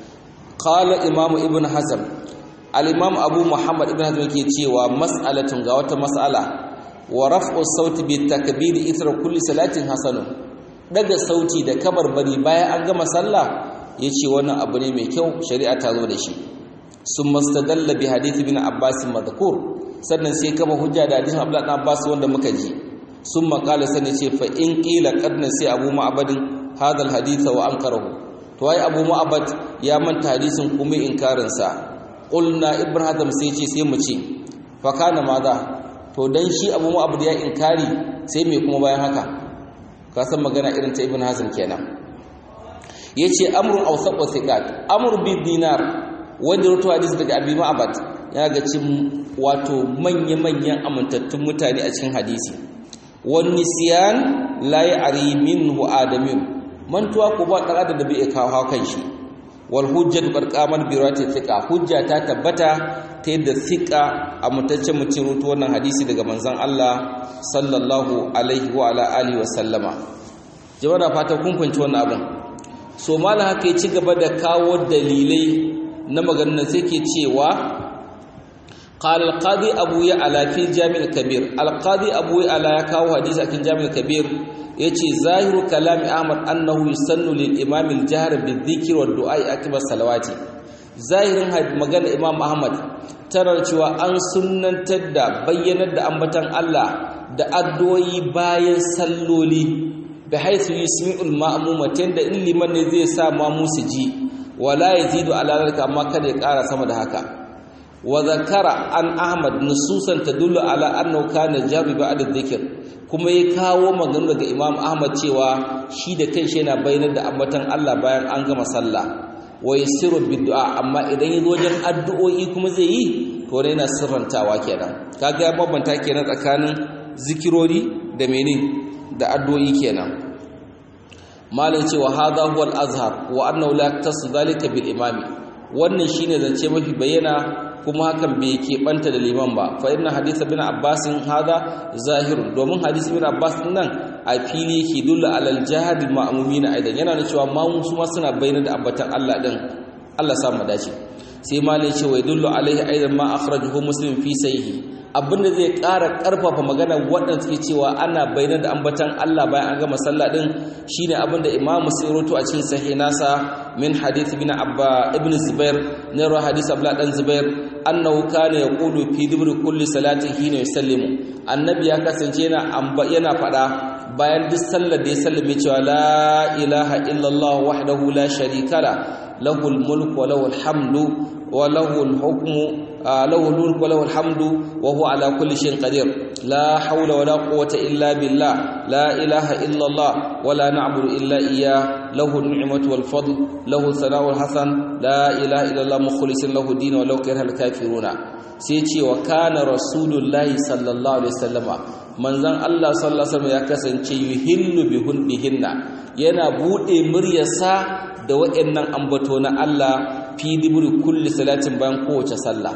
qala imamu ibn hazm al-imam abu muhammad ibn hazm yake cewa mas'alatun ga wata mas'ala wa raf'u sauti bi takbir ithra kulli salatin hasanun daga sauti da kabarbari bayan an gama sallah yace wannan abu ne mai kyau shari'a ta zo da shi summa stadalla bi hadith ibn abbas madhkur sannan sai kama hujja da hadisin abdullah ibn abbas wanda muka ji summa qala sannan ce fa in qila qadna sai abu ma'badin hadha al-hadith wa ankarahu to ai abu ma'bad ya manta hadisin kuma inkarin sa qulna ibn hazm sai ce sai mu ce fa kana maza to dan shi abu mu abu da ya inkari sai me kuma bayan haka ka san magana irin ta ibn hazm kenan yace amrun awsaq wa thiqat amr bi dinar wanda rawaito hadisi daga abi ma'bad ya ga cin wato manya manyan amintattun mutane a cikin hadisi wan nisyan la ya'ri minhu adamin mantuwa ko ba dan adam da bai kawo kan shi wal hujjatu barqaman bi rawati thiqa hujja ta tabbata ta yadda thiqa a mutaccen mutum rutu wannan hadisi daga manzon Allah sallallahu alaihi wa ala alihi wa sallama jama'a da fata kun fahimci wannan abin so malam haka ya ci gaba da kawo dalilai na maganar sai ke cewa قال القاضي ابو يعلى في الجامع الكبير القاضي ابو يعلى ya kawo hadisi a cikin jami'ul kabir yace zahiru kalam ahmad annahu yusannu lil imam al jahr bil dhikr wad du'a akbar salawati zahirin magana imam ahmad tarar cewa an sunnantar da bayyanar da ambatan Allah da addu'o'i bayan salloli bi haythu yusmi'ul ma'muma tanda in liman ne zai sa mamu su ji wala yazidu ala zalika amma kada ya ƙara sama da haka wa zakara an ahmad nususan tadullu ala annahu kana jabi ba'da dhikr kuma ya kawo magana daga imam ahmad cewa shi da kanshi yana bayyana da ambatan Allah bayan an gama sallah wa yasiru bid'a amma idan yazo wajen addu'o'i kuma zai yi to ne yana sirrantawa kenan kaga ya bambanta kenan tsakanin zikirori da menene da addu'o'i kenan malin cewa hadha huwa al-azhar wa annahu la tasu zalika bil imami wannan shine zance mafi bayyana kuma hakan bai keɓanta da liman ba fa inna hadith bin abbas hada zahirun domin hadith bin abbas nan a fili yake dulla alal jahad ma'mumin aidan yana da cewa mamu su ma suna bayyana da ambatan Allah din Allah sa mu dace sai malai ce wa dullu alaihi aidan ma akhrajahu muslim fi sahihi abinda zai ƙara ƙarfafa magana waɗanda suke cewa ana bayyana da ambatan Allah bayan an gama sallah din shine abinda Imam Muslim rawaito a cikin sahih nasa min hadith ibn Abba ibn Zubair ne rawa hadith Abdullah dan Zubair annahu kana yaqulu fi dubri kulli salatin hina yusallimu annabi ya kasance yana yana fada bayan duk sallar da ya sallame cewa la ilaha illallah wahdahu la sharika la lahul mulku wa lahul hamdu wa lahul hukmu له الملك وله الحمد وهو على كل شيء قدير لا حول ولا قوة إلا بالله لا إله إلا الله ولا نعبد إلا إياه له النعمة والفضل له الثناء الحسن لا إله إلا الله مخلص له الدين ولو كره الكافرون سيتي وكان رسول الله صلى الله عليه وسلم manzon Allah sallallahu alaihi wasallam ya kasance yuhillu bihunnihinna yana bude muryarsa da waɗannan ambato na Allah fi dibri kulli salatin bayan kowace sallah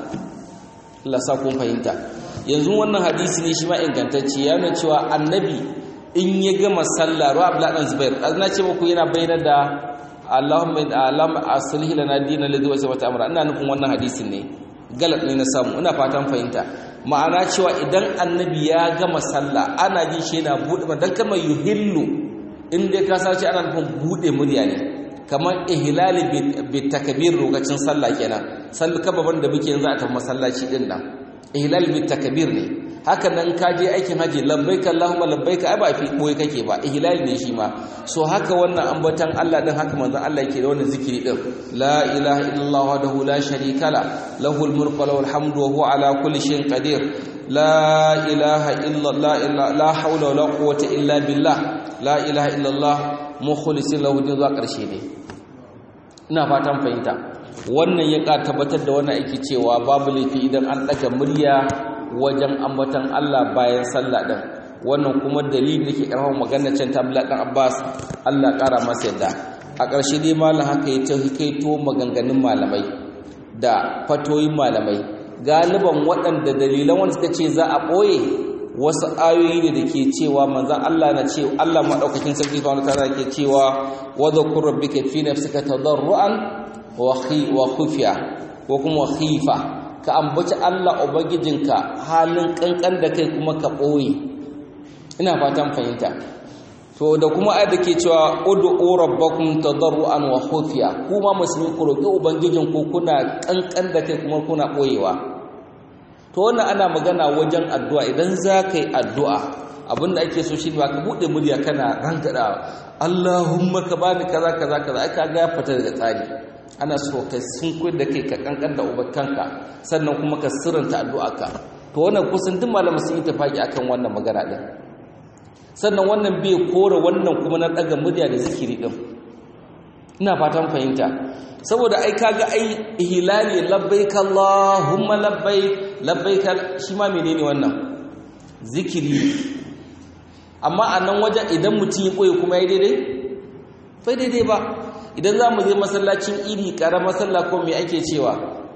Allah sa kun fahimta yanzu wannan hadisi ne shi ma ingantacce ya nuna cewa annabi in ya gama sallah ruwa abla dan zubair azna ce muku yana bayyana da Allahumma alam aslih lana dinan ladhi wasa wata amra ina nufin wannan hadisin ne galat ne na samu ina fatan fahimta ma'ana cewa idan annabi ya gama sallah ana jin shi yana bude dan kalmar yuhillu in dai ka sace ana nufin bude murya ne kamar ihlali bi takbir lokacin sallah kenan sallu kababan da muke yanzu a tafi masallaci din nan ihlal bi takbir ne haka nan ka je aikin haji labbaik allahumma labbaik ai ba fi koyi kake ba ihlal ne shi ma so haka wannan ambatan Allah din haka manzon Allah yake da wannan zikiri din la ilaha illallah wahdahu la sharika la lahul mulku wa lahul hamdu wa huwa ala kulli shay'in qadir la ilaha illallah la hawla wa la quwwata illa billah la ilaha illallah mukhlisin lahu din zuwa karshe ne ina fatan fahimta wannan ya ka tabbatar da wannan aiki cewa babu laifi idan an daga murya wajen ambatan Allah bayan sallah din wannan kuma dalili dake karfafa maganar can ta Abdullah dan Abbas Allah kara masa yadda a ƙarshe dai malam haka ya tauhikaito maganganun malamai da fatoyin malamai galiban waɗanda dalilan wanda suka ce za a ɓoye wasu ayoyi ne da ke cewa manzan Allah na ce Allah maɗaukakin sarki subhanahu ta'ala ke cewa wa dhakur rabbika fi nafsika tadarruan wa khufiya ko kuma khifa ka ambaci Allah ubangijinka halin kankan da kai kuma ka ɓoye ina fatan fahimta to da kuma ayat da ke cewa ud'u rabbakum tadarruan wa khufiya kuma musulmi ku roki ubangijinku kuna kankan da kai kuma kuna ɓoyewa to wannan ana magana wajen addu'a idan za ka yi addu'a abinda ake so shi ba ka buɗe murya kana rangada Allahumma ka bani kaza kaza kaza aka ga fita daga tsari ana so ka sunkuyar da kai ka kankan da ubakanka sannan kuma ka sirranta addu'arka to wannan kusan duk malamin sun yi tafaki akan wannan magana din sannan wannan bai kore wannan kuma na daga murya da zikiri din ina fatan fahimta saboda ai kaga ai ihlali labbaik allahumma labbaik labbaik shi ma menene wannan zikiri amma a nan wajen idan mutum ya koyi kuma ya daidai fai daidai ba idan za mu je masallacin iri ƙarar masalla ko mai ake cewa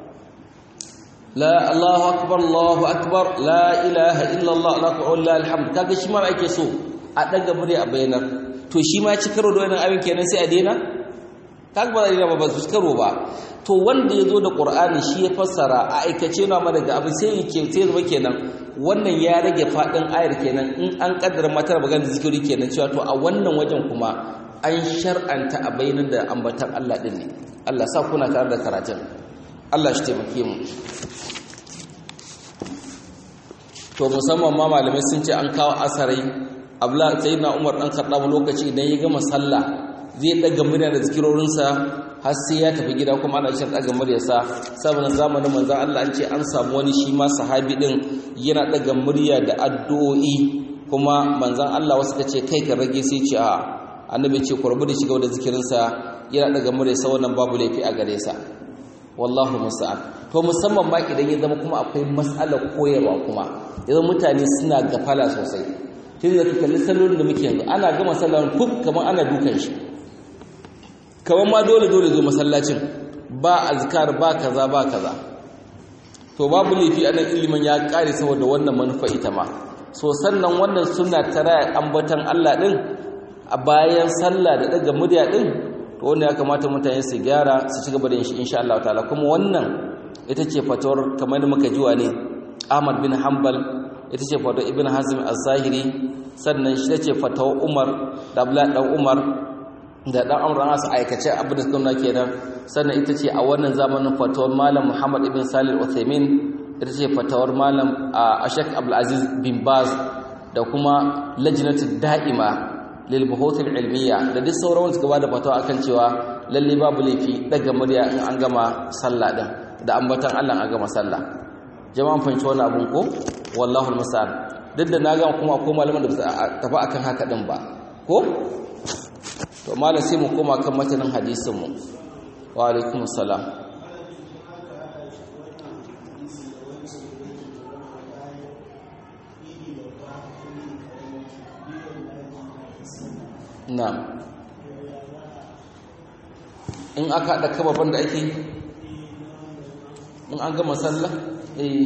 la Allahu akbar Allahu akbar la ilaha illallah la ilaha alhamd kaga shi ma ake so a daga murya a bayanar to shi ma ci karo da wannan abin kenan sai a daina kaga ba da ba su karo ba to wanda ya zo da qur'ani shi ya fassara a aikace na ma daga abin sai yake sai zama kenan wannan ya rage fadin ayar kenan in an kaddara matar magana zikiri kenan cewa to a wannan wajen kuma an shar'anta a bayanan da ambatan Allah din ne Allah sa kuna tare da karatun Allah shi taimake mu to musamman ma malamai sun ce an kawo asarai abla sayyidina umar dan khattab lokaci idan ya gama sallah zai daga murya da zikirorinsa har sai ya tafi gida kuma ana shan daga muryarsa saboda zamanin manzon Allah an ce an samu wani shi ma sahabi din yana daga murya da addu'o'i kuma manzon Allah wasu ka ce kai ka rage sai ce a annabi ce ku rabu da shiga da zikirinsa yana daga muryarsa wannan babu laifi a gare sa wallahu musta'an to musamman ma idan ya zama kuma akwai mas'alar koyarwa kuma idan mutane suna gafala sosai tun da kalli sallolin da muke yanzu ana gama sallar fuf kamar ana dukan shi kamar ma dole dole zo masallacin ba azkar ba kaza ba kaza to babu laifi anan ilimin ya kare saboda wannan manufa ita ma so sannan wannan suna tara ambatan Allah din a bayan sallah da daga murya din to wanda ya kamata mutane su gyara su ci gaba da yin shi insha Allah ta'ala kuma wannan ita ce fatawar kamar da muka jiwa ne Ahmad bin Hanbal ita ce fatawar Ibn Hazm az-Zahiri sannan shi ce fatawar Umar da Abdullah dan Umar da dan Amr an asa aikace abin da suka kenan sannan ita ce a wannan zamanin fatawar Malam Muhammad ibn Salih al-Uthaymeen ita ce fatawar Malam Ashak Abdul Aziz bin Baz da kuma lajnatud da'ima lil buhuthil ilmiya da duk sauran wanda suka bada fatawa akan cewa lalle babu laifi daga murya in an gama sallah din da ambatan Allah an gama sallah jama'an fahimci wannan abun ko wallahu almusta'an duk da na ga kuma akwai malaman da ba tafi akan haka din ba ko to malam sai mu koma kan matanin hadisin mu wa alaikumus salam na'am in aka haɗa kababan da ake in an gama sallah eh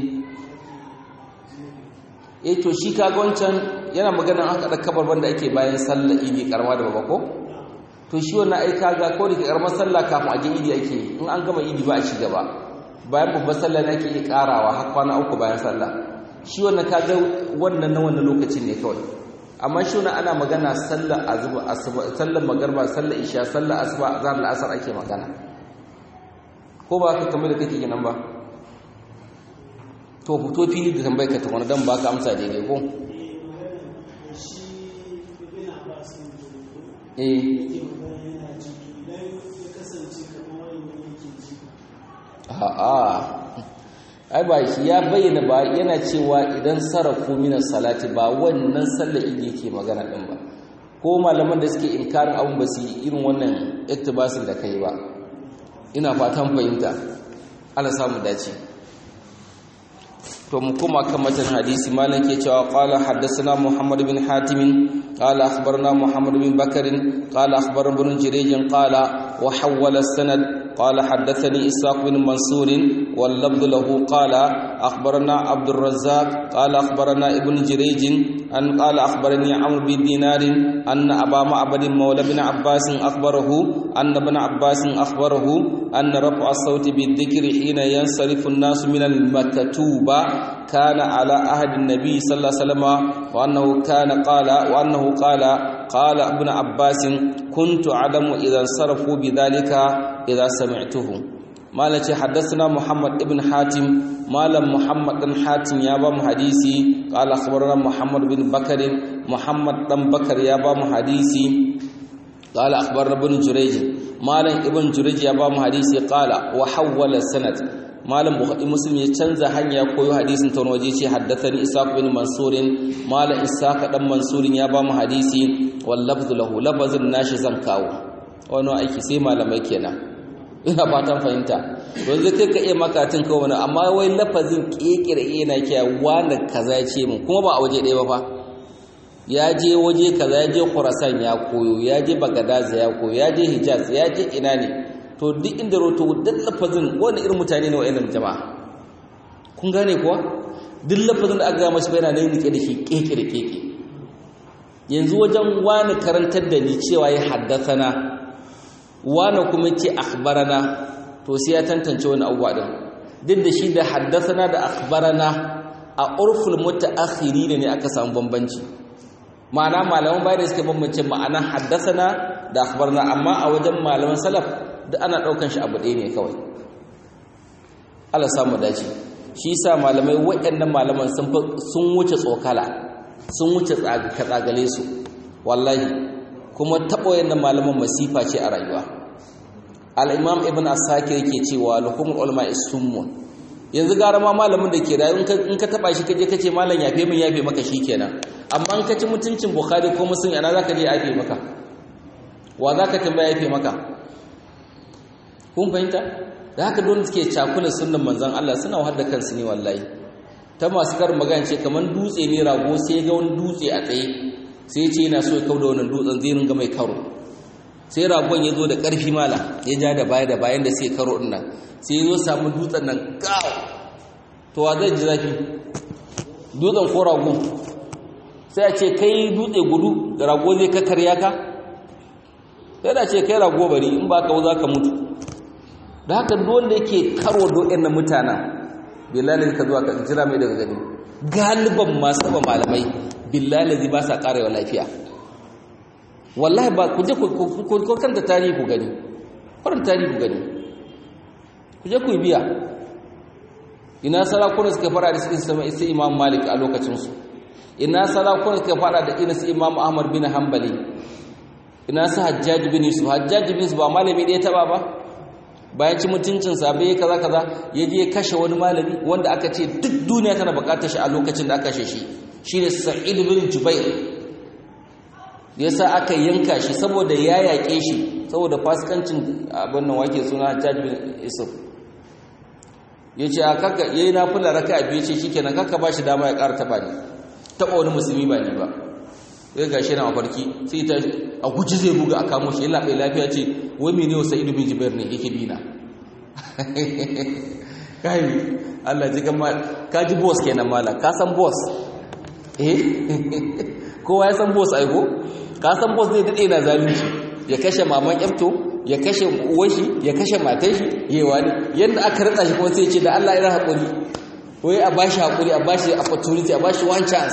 eh to shi kaga wancan yana magana aka haɗa kababan da ake bayan sallah idi karama da baba ko to shi wannan ai kaga ko da karamar sallah kafin a je idi ake in an gama idi ba a ci gaba bayan babbar sallah ne ake karawa har kwana uku bayan sallah shi wannan kaga wannan na wannan lokacin ne kawai amma shi wani ana magana sallar azuba asuba sallar magarba sallar isha sallar asuba azhar al'asar ake magana ko ba ka kamar da kake kenan ba to fito fili da tambayar ka tukuna dan baka amsa daidai ko eh a'a ai ba shi ya bayyana ba yana cewa idan sarrafu minas salati ba wannan sallar idi yake magana din ba ko malaman da suke inkarin abun ba su irin wannan iktibasin da kai ba ina fatan fahimta Allah samu dace to mu kuma kan matan hadisi malam ke cewa qala haddathana muhammad bin hatim qala akhbarna muhammad bin bakr qala akhbarana ibn jirij qala wa hawala sanad قال حدثني إساق بن منصور واللفظ له قال أخبرنا عبد الرزاق قال أخبرنا ابن جريج أن قال أخبرني عمرو بن دينار أن أبا معبد مولى بن عباس أخبره أن ابن عباس أخبره أن رفع الصوت بالذكر حين ينصرف الناس من المكتوبة كان على عهد النبي صلى الله عليه وسلم وأنه كان قال وأنه قال قال ابن عباس كنت أعلم إذا انصرفوا بذلك إذا سمعته مالك حدثنا محمد ابن حاتم مالم محمد بن حاتم يا بام حديثي قال أخبرنا محمد بن بكر محمد بن بكر يا بام حديثي قال أخبرنا ابن جريج مالم ابن جريج يا بام حديثي قال وحول السند malam bukhari muslim ya canza hanya koyo hadisin ta waje ce haddathani isaq bin mansur malam isaq dan mansur ya ba mu hadisi wal lafzu lahu lafazin nashi zan kawo wani aiki sai malamai kenan ina fatan fahimta yanzu kai ka iya makatin kawo wani amma wai lafazin kekere yana kiya wani kaza ya ce mu kuma ba a waje ɗaya ba fa ya je waje kaza ya je khurasan ya koyo ya je bagadaza ya koyo ya je hijaz ya je ina ne to duk inda roto duk lafazin wani irin mutane ne wa'annan jama'a kun gane kuwa duk lafazin da aka gama shi bayana ne rike da shi keke da keke yanzu wajen wani karantar da ni cewa ya haddathana wani kuma ce akhbarana to sai ya tantance wani abubuwa din duk da shi da haddathana da akhbarana a urful mutaakhiri ne aka samu bambanci ma'ana malaman bayar da suka bambance ma'ana haddathana da akhbarana amma a wajen malaman salaf da ana ɗaukan shi abu ɗaya ne kawai Allah samu dace shi sa malamai waɗannan malaman sun wuce tsokala sun wuce tsagale su wallahi kuma taɓa waɗannan malaman masifa ce a rayuwa al'imam ibn asakir yake cewa lukumul ulama isummun yanzu gara ma malamin da ke rayu in ka taɓa shi kaje kace malam yafe min yafe maka kenan amma in ka ci mutuncin bukhari ko muslim ana zaka je yafe maka wa zaka tambaya yafe maka kun fahimta da haka don suke cakula sunnan manzon Allah suna wahar da kansu ne wallahi ta masu karin magana ce kamar dutse ne rago sai ga wani dutse a tsaye sai ce yana so ya kau da wannan dutsen zai ringa mai karo sai ragon ya zo da ƙarfi mala ya ja da baya da bayan da sai karo ɗin nan sai ya zo samu dutsen nan gawo to wa zai ji zafi dutsen ko rago sai a ce kai dutse gudu rago zai kakkarya ka sai da ce kai rago bari in ba ka za ka mutu da haka dole yake karo do'in na mutanen billahi ka zuwa ka jira mai daga gani galiban masu ba malamai billahi ba sa karewa lafiya wallahi ba ku je ku kanta tarihi ku gani kwarin tarihi ku gani ku je ku biya ina sarakuna suka fara da suka sama isa imam malik a lokacinsu ina sarakuna suka fara da ina su imam ahmad bin hanbali ina su hajjaj bin yusuf hajjaj bin yusuf ba malami ɗaya taba ba bayan ci mutuncin sabe kaza kaza ya je kashe wani malami wanda aka ce duk duniya tana bukatar shi a lokacin da aka kashe shi shine sa'id bin jubair yasa aka yanka shi saboda ya yaƙe shi saboda fasikancin abin nan wake suna hajjaj bin yusuf yace a kaka yayi nafila raka'a biyu ce shikenan kaka ba shi dama ya ƙara taba ni taba wani musulmi ba ni ba sai gashi na mafarki sai ta a guji zai buga a kamo shi yana bai lafiya ce wai mene wa sa'idu bin jubair ne yake bina kai Allah ji gama ka ji boss kenan mala ka san boss eh kowa ya san boss aiko ka san boss zai dade na zalunci ya kashe maman yafto ya kashe uwar shi ya kashe matan shi yayi wani yanda aka rada shi kuma sai ya ce da Allah ya hakuri wai a bashi hakuri a bashi opportunity a bashi one chance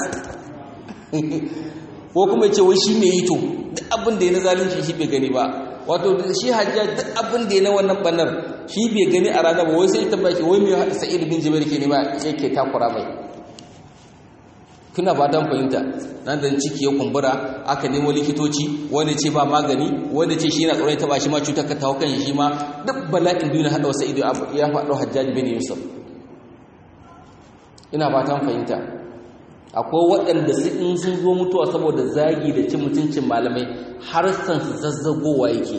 ko kuma ce wai shi ne yi to duk abin da ya na zalunci shi bai gani ba wato shi hajja duk abin da ya na wannan bannar shi bai gani a ranar ba wai sai ta baki wai mai haɗa sa'id bin jibril ke nema yake takura mai kuna ba dan fahimta nan da ciki ya kumbura aka nemo likitoci wanda ce ba magani wanda ce shi yana tsoron ta ba shi ma cutar ka tawo kan shi ma duk bala'in duniya haɗa wa sa'id ya faɗo hajjaji bin yusuf ina ba tan fahimta akwai waɗanda su in sun zo mutuwa saboda zagi da cin mutuncin malamai har san su zazzagowa yake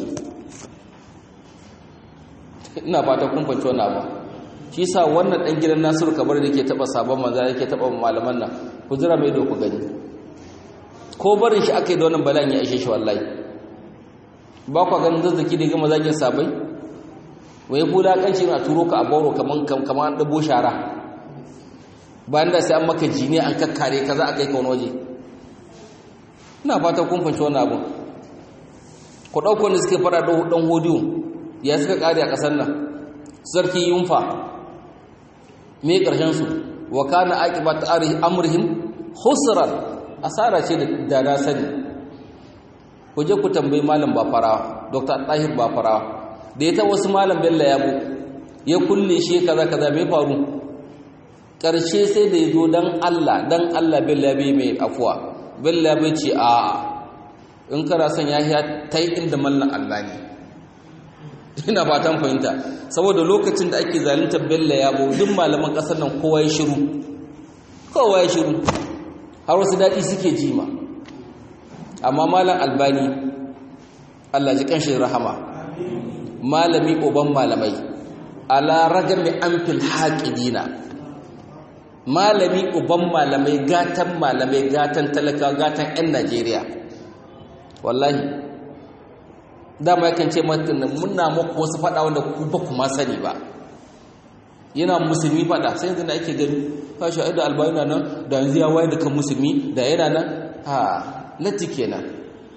ina fata kun fahimci wannan abu shi sa wannan ɗan gidan nasiru kabar da ke taɓa sabon maza yake taɓa malaman nan ku jira mai ku gani ko barin shi aka yi da wannan bala'in ya ishe shi wallahi ba kwa ganin zazzaki da gama zagin sabai wai hula kanci na turo ka a bauro kaman kaman an ɗabo shara bayan da sai an maka jini an kakkare ka za a kai kawon waje ina fata kun fanci wannan abun ku ɗauko ne suke fara ɗan hodiyo ya suka ƙare a ƙasar nan sarki yunfa me ƙarshensu wa kana aqibat amrihim khusran asara ce da na sani ku je ku tambayi malam bafarawa dr tahir bafarawa da ya ta wasu malam bello yabo ya kulle shi kaza kaza me faru ƙarshe sai da ya zo don Allah don Allah bellabe mai afuwa bellabe ce a in kara son ya ya ta yi inda mallan Allah ne ina fatan fahimta saboda lokacin da ake zalunta bella ya duk malaman ƙasar nan kowa ya shiru kowa ya shiru har wasu daɗi suke jima amma malam albani Allah ji ƙanshin rahama malami uban malamai ala ragami amfil haƙidina malami uban malamai gatan malamai gatan talaka gatan 'yan najeriya wallahi dama yakan ce matanin muna muku wasu fada wanda ku ba kuma sani ba yana musulmi fada sai yanzu da ake gani ka shi da albayuna nan da yanzu ya wayar da kan musulmi da yana nan ha latti kenan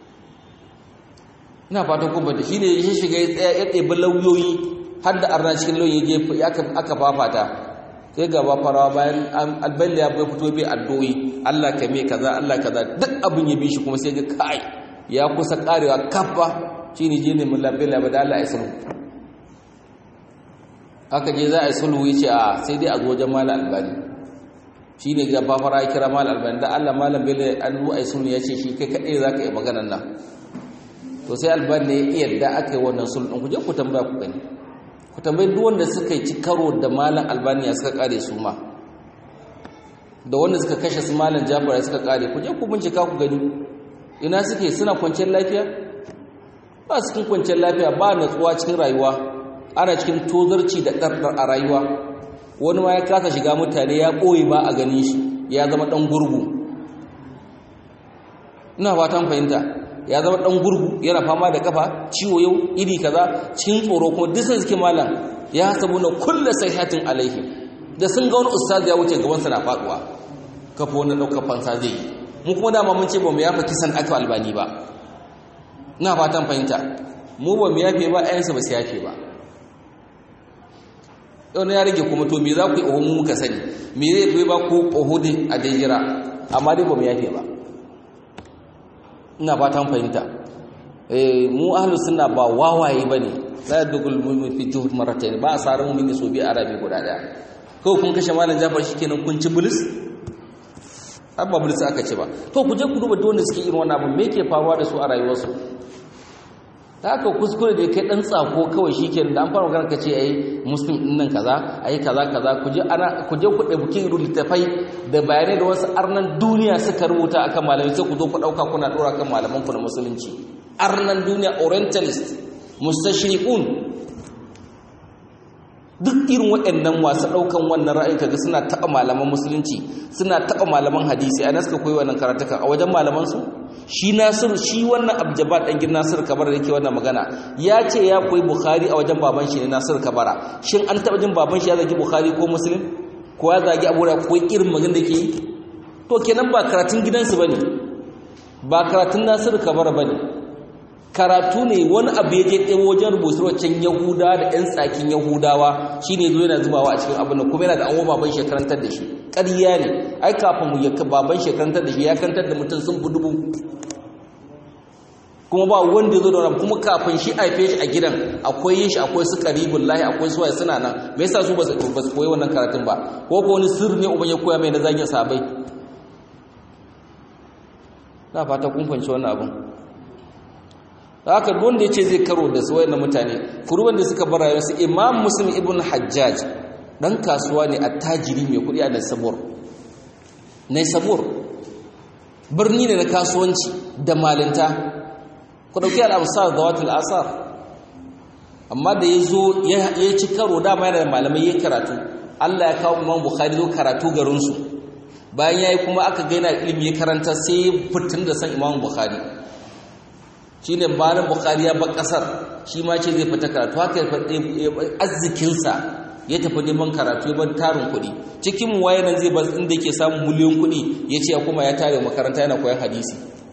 ina fatan kuma da shi ne ya shiga ya tsaya ya ɗebi lauyoyi har da arna cikin lauyoyi aka fafata sai gaba farawa bayan albaila ya bai fito bai addoyi Allah ka me kaza Allah kaza duk abin ya bi shi kuma sai ga kai ya kusa karewa kafa shine je ne mun labila ba da Allah ya samu aka je za a yi sulhu ya ce a sai dai a zo wajen malam albani shi ne ga fafara ya kira malam albani da allah malam bele an zo a yi sulhu ya ce shi kai kaɗai za ka yi maganan nan to sai albani ne ya yadda aka yi wannan sulhu ɗin ku je ku tambaya ku gani ku tambayi duk wanda suka yi ci karo da malam albani ya suka kare su ma da wanda suka kashe su malam jafar ya suka kare ku je ku bincika ku gani ina suke suna kwanciyar lafiya ba su cikin kwanciyar lafiya ba natsuwa cikin rayuwa ana cikin tozarci da ɗarɗar a rayuwa wani ma ya kasa shiga mutane ya ɓoye ba a gani shi ya zama ɗan gurgu ina fatan fahimta ya zama ɗan gurgu yana fama da kafa ciwo yau iri kaza cikin tsoro kuma duk sun suke malam ya sabu na kulla sahihatin alaihim da sun ga wani ustaz ya wuce gaban sa na faduwa kafa wani ɗaukar fansa zai yi mu kuma dama mun ce ba mu yafa kisan aka albani ba ina fatan fahimta mu ba mu yafe ba ayansa ba su yafe ba wani ya rage kuma to me za ku yi oho mu muka sani me zai fi ba ku oho din a daijira amma dai ba mu yafe ba ina fatan fahimta mu ahlus sunna ba wawaye bane la yadkhul mu'min fi juhud marratayn ba asarin mu'min so bi arabi guda daya ko kun kashe malam Jafar shikenan kun ci bulis abba bulis aka ce ba to ku je ku duba dole suke irin wannan abu me yake faruwa da su a rayuwarsu ta haka kuskure da kai dan tsako kawai shikenan da an fara magana kace ai muslim din nan kaza ai kaza kaza ku je ana ku je ku dauki littafai da bayanai da wasu arnan duniya suka rubuta akan malamai sai ku zo ku dauka kuna dora kan malaman ku na musulunci arnan duniya orientalist mustashriqun duk irin waɗannan masu ɗaukan wannan ra'ayi kaga suna taɓa malaman musulunci suna taɓa malaman hadisi a suka koyi wannan karatuka a wajen malaman su shi nasiru shi wannan abjabat ɗan gir nasiru kabara da yake wannan magana ya ce ya koyi bukhari a wajen baban shi ne nasiru kabara shin an taɓa jin baban shi ya zagi bukhari ko muslim ko ya zagi abu da koyi irin magana da ke yi to kenan ba karatun gidansu ba ne ba karatun nasiru kabara ba ne karatu ne wani abu ya je ɗaya wajen rubutu waccan yahudawa da 'yan tsakin yahudawa shi ne zo yana zubawa a cikin abin nan kuma yana da an baban shekarantar da shi ƙarya ne ai kafin mu ya baban shekarantar da shi ya kantar da mutum sun fi dubu kuma ba wanda ya zo da wani kuma kafin shi haife shi a gidan akwai yin shi akwai su karibun lahi akwai suwaye suna nan me yasa su ba su koyi wannan karatun ba ko ko wani sirri ne uban ya koya mai na zagin sabai na fata kun fahimci wannan abin haka wanda ya ce zai karo da su wayannan mutane kuruban da suka bar rayuwarsu imam muslim ibn hajjaj dan kasuwa ne attajiri mai kudi a nasabur nasabur birni ne na kasuwanci da malinta ku dauki al-amsar da watul asar amma da yazo ya ci karo dama yana da malamai yayin karatu Allah ya kawo Imam Bukhari zo karatu garin su bayan yayi kuma aka ga yana ilimi ya karanta sai fitin da san Imam Bukhari shi ne bayan bukari ya bar kasar shi ma ce zai fita karatu haka arzikinsa ya tafi neman karatu ya bar tarin kuɗi cikin waye nan zai bar inda ke samun miliyon kuɗi ya ce ya kuma ya tare makaranta yana koyan hadisi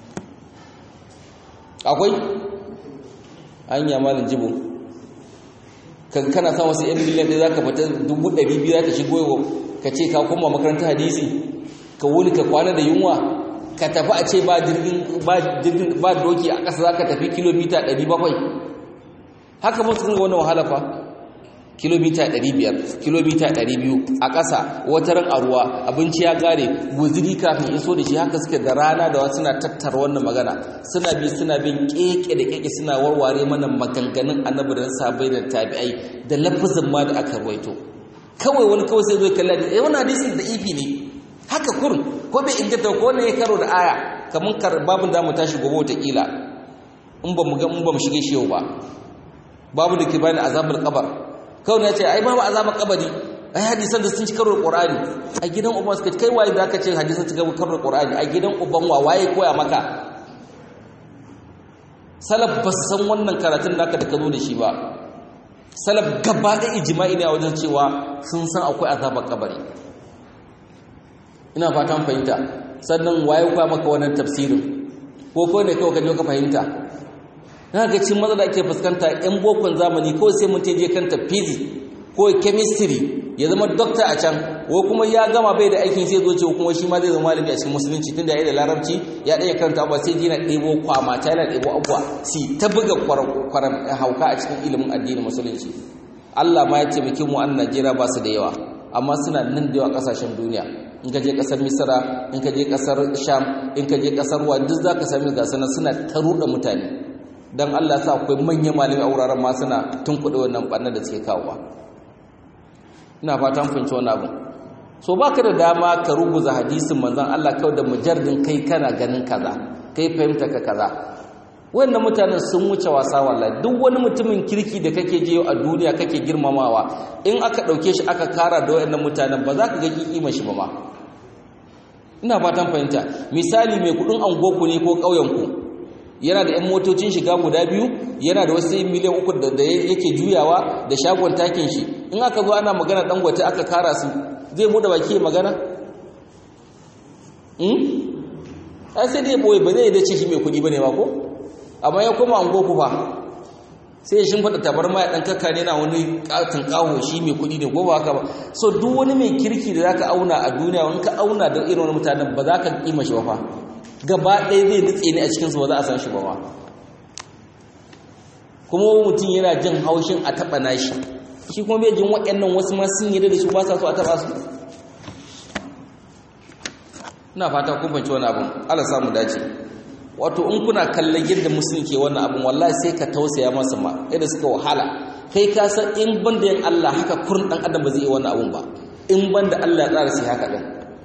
akwai an yi malin jibo kan kana sa wasu yan miliyan ɗaya za ka fita dubu ɗari biyu za ka shigo ka ce ka koma makarantar hadisi ka wuni ka kwana da yunwa ka tafi a ce ba jirgin ba doki a ƙasa za ka tafi kilomita 700 haka ba su wannan wahala fa kilomita 500 kilomita 200 a ƙasa wata ran a ruwa abinci ya ƙare guziri kafin iso da shi haka suke da rana da wasu suna tattara wannan magana suna bi suna bin keke da keke suna warware mana maganganun annabi da sabai da tabi'ai da lafazin ma da aka rawaito kawai wani kawai sai zo kalla da eh wannan hadisin da ifi ne haka kurun ko bai inganta ko ne ya karo da aya kamar babin da mu tashi gobe wataƙila in ba mu ga in ba mu shige shi yau ba babu da ke bayan azabul qabar kawai ne ya ce ai babu azabul qabari ai hadisan da sun ci karo da qur'ani a gidan uban suka kai waye zaka ce hadisan ci karo da qur'ani a gidan uban wa waye koya maka salaf ba san wannan karatun naka da ka zo da shi ba salaf gaba da ijma'i ne a wajen cewa sun san akwai azabul qabari ina fatan fahimta sannan waye kwa maka wannan tafsirin ko ko ne kawai kaje ka fahimta na ga cin matsala ake fuskanta yan bokon zamani ko sai mun je kanta physics ko chemistry ya zama doctor a can ko kuma ya gama bai da aikin sai zo ce kuma shi ma zai zama malami a cikin musulunci tunda ya yi da larabci ya ɗaya karanta abuwa sai jina ɗebo kwamata yana ɗebo abuwa si ta buga kwaram hauka a cikin ilimin addinin musulunci Allah ma ya taimake mu an Najeriya ba su da yawa amma suna nan da yawa kasashen duniya in ka je kasar Misra in ka je kasar Sham in ka je kasar wa duk zaka sami ga sanan suna ta ruɗa mutane dan Allah sa akwai manyan malami a wuraren ma suna tunkuɗe wannan ɓannar da suke kawowa ina fatan fahimci wannan abu so baka da dama ka rubuza hadisin manzon Allah kawai da mujarrin kai kana ganin kaza kai fahimta ka kaza wannan mutanen sun wuce wasa wallahi duk wani mutumin kirki da kake je a duniya kake girmamawa in aka dauke shi aka kara da wayannan mutanen ba za ka ga kima shi ba ma ina fatan fahimta misali mai kudin angoku ne ko kauyen ku yana da yan motocin shiga guda biyu yana da wasu miliyan uku da yake juyawa da shagon takin shi in aka zo ana magana dangote aka kara su zai bude baki magana hmm ai sai dai boye ba zai da ce shi mai kudi bane ba ko amma ya koma an goku fa sai ya shimfada tabarma ya dan kakka ne na wani katin kawo shi mai kudi ne ko ba haka ba so duk wani mai kirki da zaka auna a duniya in ka auna da irin wani mutanen ba za ka kima shi ba fa gaba ɗaya zai nutse ne a cikin su ba za a san shi ba ma kuma mutum yana jin haushin a taɓa nashi shi kuma bai jin waɗannan wasu ma sun yi da shi ba sa so a taɓa su ina fata kun fahimci wani abin Allah samu dace wato in kuna kallon yadda musulmi ke wannan abin wallahi sai ka tausaya masa ma yadda suka wahala kai ka san in banda yin Allah haka kurin dan adam ba zai yi wannan abin ba in banda Allah ya tsara sai haka din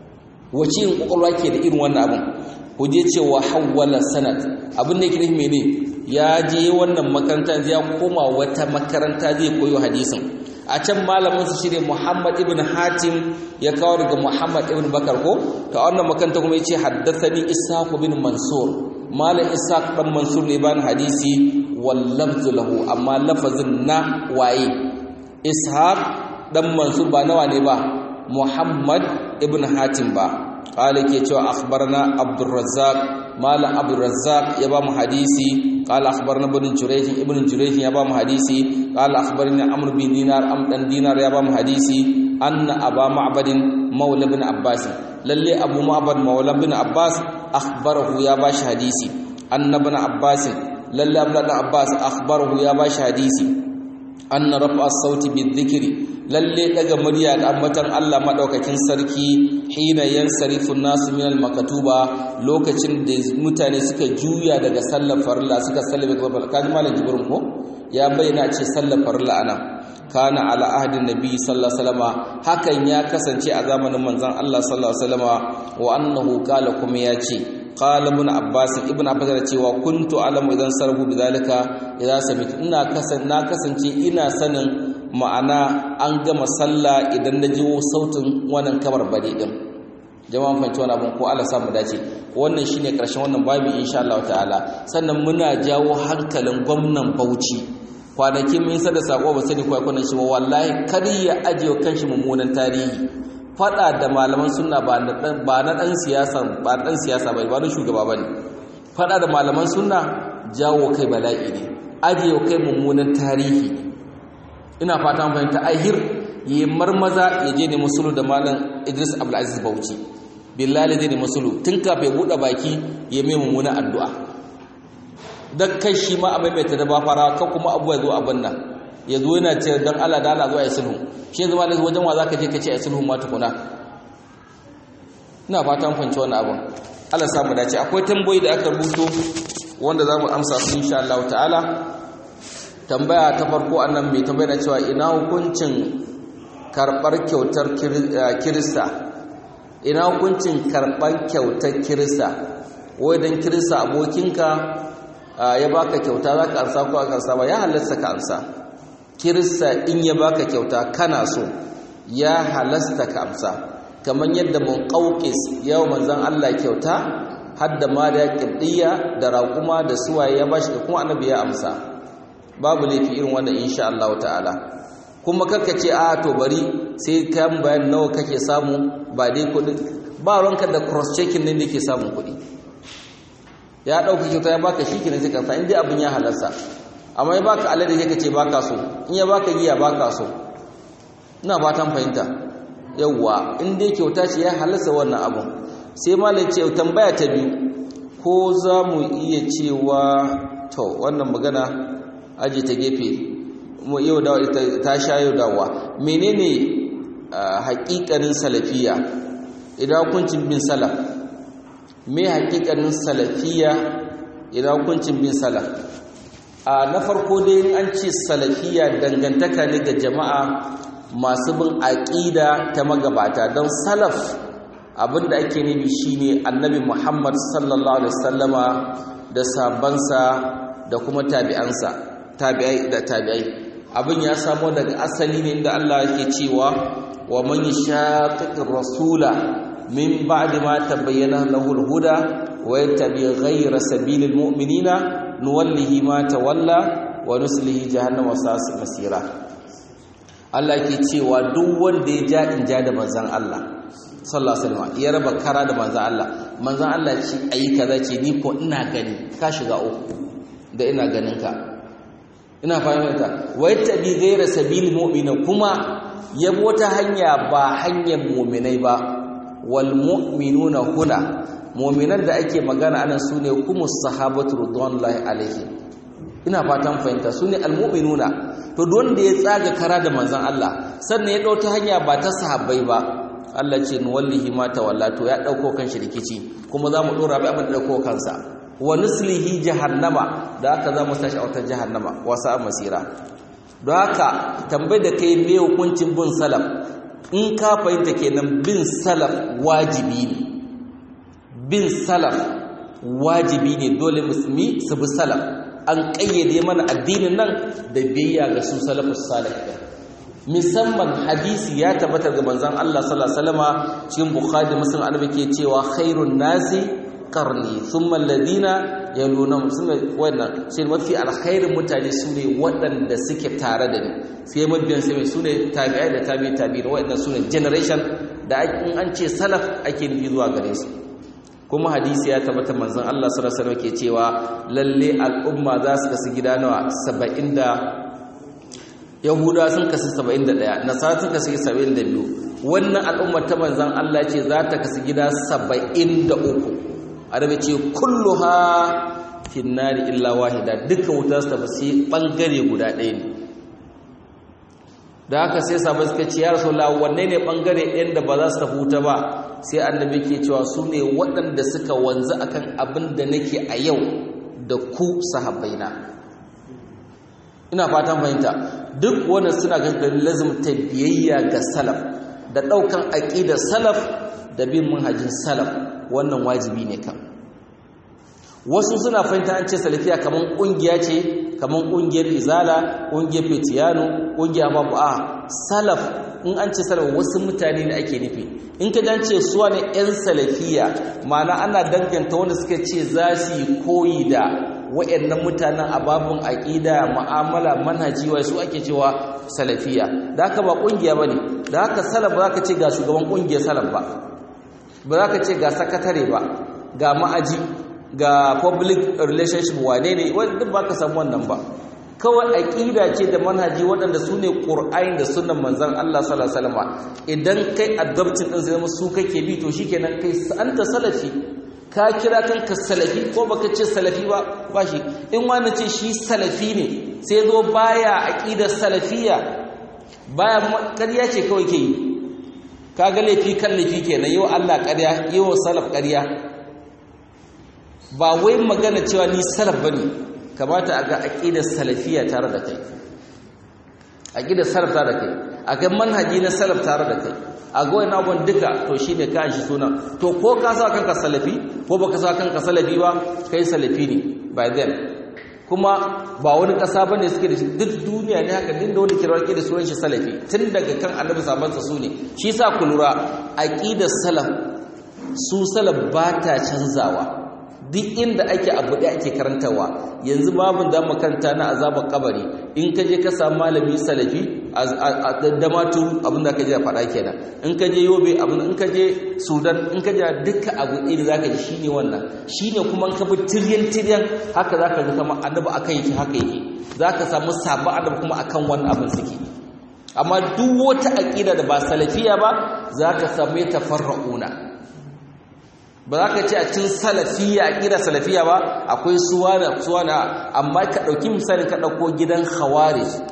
wace in kokolwa ke da irin wannan abin ku je cewa hawwala sanad abin da yake nufi mene ya je wannan makaranta ya koma wata makaranta zai koyo hadisin a can malamin su shine Muhammad ibn Hatim ya kawo daga Muhammad ibn Bakar ko ta wannan makaranta kuma yace haddathani Ishaq bin Mansur malam Ishaq dan Mansur ne bani hadisi wal lafzu lahu amma lafazin na waye Ishaq dan Mansur ba nawa ne ba Muhammad ibn Hatim ba qala ke cewa akhbarana Abdul Razzaq malam Abdul Razzaq ya ba mu hadisi قال اخبرنا ابن جريج ابن جريج يا بام حديثي قال اخبرني عمرو بن دينار ام دان دينار يا بام حديثي ان ابا معبد مولى بن عباس للي ابو معبد مولى بن عباس اخبره يا باش حديثي ان ابن عباس للي ابن عباس اخبره يا باش حديثي ان رفع الصوت بالذكر lalle daga murya da ambatan Allah madaukakin sarki hina yansarifu nasu minal makatuba lokacin da mutane suka juya daga sallar farilla suka sallame gaba kaji malam jibrin ko ya bayyana ce sallar farilla ana kana ala ahdin nabi sallallahu alaihi wasallama hakan ya kasance a zamanin manzon Allah sallallahu alaihi wasallama wa annahu qala kuma ya ce qala ibn abbas ibn abbas ya cewa kuntu alamu idan sarfu bidalika idan samitu ina kasan na kasance ina sanin ma'ana an gama sallah idan na jiwo sautin wannan kamar bade din jama'an fahimci wani abin ko Allah samu dace wannan shine karshen wannan babu insha Allah ta'ala sannan muna jawo hankalin gwamnan Bauchi kwanaki mun sa da sako ba sani kwai kwanan shi ba wallahi kar ya ajiye kanshi mummunan tarihi fada da malaman sunna ba na dan ba na dan siyasa ba dan siyasa ba ba na shugaba bane fada da malaman sunna jawo kai bala'i ne ajiye kai mummunan tarihi ne ina fata mun fahimta ahir yi marmaza ya je ne musulu da malam Idris Abdulaziz Bauchi billahi zai ne musulu tun kafin ya bude baki ya mai mummuna addu'a dan kai shi ma a maimaita da ba fara ka kuma abuwa zo abin nan ya zo yana ce dan Allah da Allah zo ayi sulhu shi zama da wajen wa zaka je ka ce ayi sulhu ma tukuna ina fata mun fahimci wannan abin Allah ya samu dace akwai tambayoyi da aka rubuto wanda zamu amsa su insha Allah ta'ala tambaya ta farko annan mai tambaya cewa ina hukuncin karbar kyautar kirista ina hukuncin karban kyautar kirista wai dan kirista abokinka ya baka kyauta zaka ansa ko aka ansa ba ya halasta ka ansa kirista in ya baka kyauta kana so ya halasta ka amsa kamar yadda mun qaukis yau manzon Allah kyauta hadda ma da kibdiya da raƙuma da suwaye ya bashi kuma annabi ya amsa babu laifi irin wannan insha Allah ta'ala kuma karka ce a to bari sai kan bayan nawa kake samu ba dai kudin ba ranka da cross checking ne da yake samun kudi ya dauka kyauta ya baka shi kenan sai ka sa indai abin ya halarsa amma ya baka alade sai ka ce baka so in ya baka giya baka so ina fatan fahimta yawwa in dai kyauta ce ya halarsa wannan abun sai malai ce tambaya ta biyu ko za mu iya cewa to wannan magana aji ta gefe yau da ta sha yau dawa menene haƙiƙanin salafiya idan hukuncin bin salaf me haƙiƙanin salafiya idan hukuncin bin salaf a na farko dai an ce salafiya dangantaka ne ga jama'a masu bin aƙida ta magabata don salaf abinda ake nufi shine annabi Muhammad sallallahu alaihi wasallama da sabansa da kuma tabi'ansa tabi'ai da tabi'ai abin ya samo daga asali ne inda Allah yake cewa wa man yashaqiqir rasula min ba'di ma tabayyana lahu al-huda wa yattabi ghayra sabilil mu'minina nuwallihi ma tawalla wa nuslihi jahannama sa'at masira Allah yake cewa duk wanda ya ja in ja da manzon Allah sallallahu alaihi wasallam ya raba kara da manzon Allah manzon Allah ce ayi kaza ce ni ko ina gani ka shiga uku da ina ganin ka ina fahimta wa yattabi ghayra sabilil mu'mina kuma yabo wata hanya ba hanyar mu'minai ba wal mu'minuna huna mu'minan da ake magana anan sune kuma sahabatu radwanullahi alaihim ina fatan fahimta sune al mu'minuna to don da ya tsaga kara da manzon Allah sannan ya dauta hanya ba ta sahabbai ba Allah ce nuwallihi ma tawalla to ya dauko kan shi rikici kuma za mu dora bai abin da dauko kansa wa nuslihi jahannama da haka za mu sashi a wata jahannama wasa masira don haka tambayi da kai me hukuncin bin salaf in ka fahimta kenan bin salaf wajibi ne bin salaf wajibi ne dole musulmi su bi salaf an kayyade mana addinin nan da biyayya ga su salafus salih musamman hadisi ya tabbatar ga manzon Allah sallallahu alaihi wasallama cikin bukhari muslim annabi ke cewa khairun nasi qarni thumma alladhina yalunhum sunna wannan sai mafi alkhairin mutane sune waɗanda suke tare da ni sai mabiyan sai sune tabi'ai da tabi'i tabi'i waɗanda sune generation da in an ce salaf ake nufi zuwa gare su kuma hadisi ya tabbata manzon Allah sallallahu alaihi wasallam ke cewa lalle al'umma za su kasu gida nawa 70 da yahuda sun kasu 71 nasara sun kasu 72 wannan al'ummar ta manzon Allah ce za ta kasu gida 73 arabe ce kulluha finnari illa wahida duka wuta su tafi sai bangare guda ɗaya ne da haka sai sabai suka ce ya rasulullah wanne ne bangare ɗayan da ba za su tafi wuta ba sai annabi ke cewa su ne waɗanda suka wanzu akan abin da nake a yau da ku sahabbaina ina fatan fahimta duk wannan suna ganin lazimta biyayya ga salaf da ɗaukan aƙidar salaf da bin manhajin salaf wannan wajibi ne kan wasu suna fahimta an ce salafiya kaman kungiya ce kaman kungiyar izala kungiyar fitiyano kungiyar babu a salaf in an ce salaf wasu mutane ne ake nufi in ka dan ce suwa ne yan salafiya ma'ana ana danganta wanda suka ce za su yi koyi da wayannan mutanen ababun aqida mu'amala manhaji wai su ake cewa salafiya da haka ba kungiya bane da haka salaf ba za ka ce ga shugaban kungiyar salaf ba ba za ka ce ga sakatare ba ga ma'aji ga public relationship wane ne duk ba ka samu wannan ba kawai aƙida ce da manhaji waɗanda su ne ƙur'ayin da sunan manzan Allah sallallahu alaihi wasallam idan kai adoptin din zai zama su kake bi to shikenan kai anta salafi ka kira kanka salafi ko baka ce salafi ba ba shi in wani ce shi salafi ne sai zo baya aƙidar salafiya baya ƙarya ce kawai ke yi kaga laifi kan laifi kenan yau Allah ƙarya yau salaf ƙarya ba wai magana cewa ni salaf bane kamata a ga aqidar salafiya tare da kai aqidar salaf tare da kai a ga manhaji na salaf tare da kai a ga wani abun duka to shine ka shi suna to ko ka sa kanka salafi ko baka sa kanka salafi ba kai salafi ne by then kuma ba wani ƙasa bane suke da shi duk duniya ne haka din da wani kirar da sunan shi salafi tun daga kan annabi sabansa su ne shi sa ku lura aqidar salaf su salaf ba ta canzawa duk inda ake abu da ake karantawa yanzu babin da makaranta na azabar kabari in ka je ka samu malami salafi a damatu abin da ka je faɗa kenan in ka je yobe abin in ka je sudan in ka je duka abu ɗaya da zaka ji shine wannan shine kuma in ka bi tiryan tiryan haka zaka ji kamar annabi akan yake haka yake zaka samu sabon annabi kuma akan wannan abin suke amma duk wata aqida da ba salafiya ba zaka samu tafarra'una ba za ka ce a cikin salafiya a ƙira salafiya ba akwai suwana suwana amma ka ɗauki misalin ka ɗauko gidan khawarij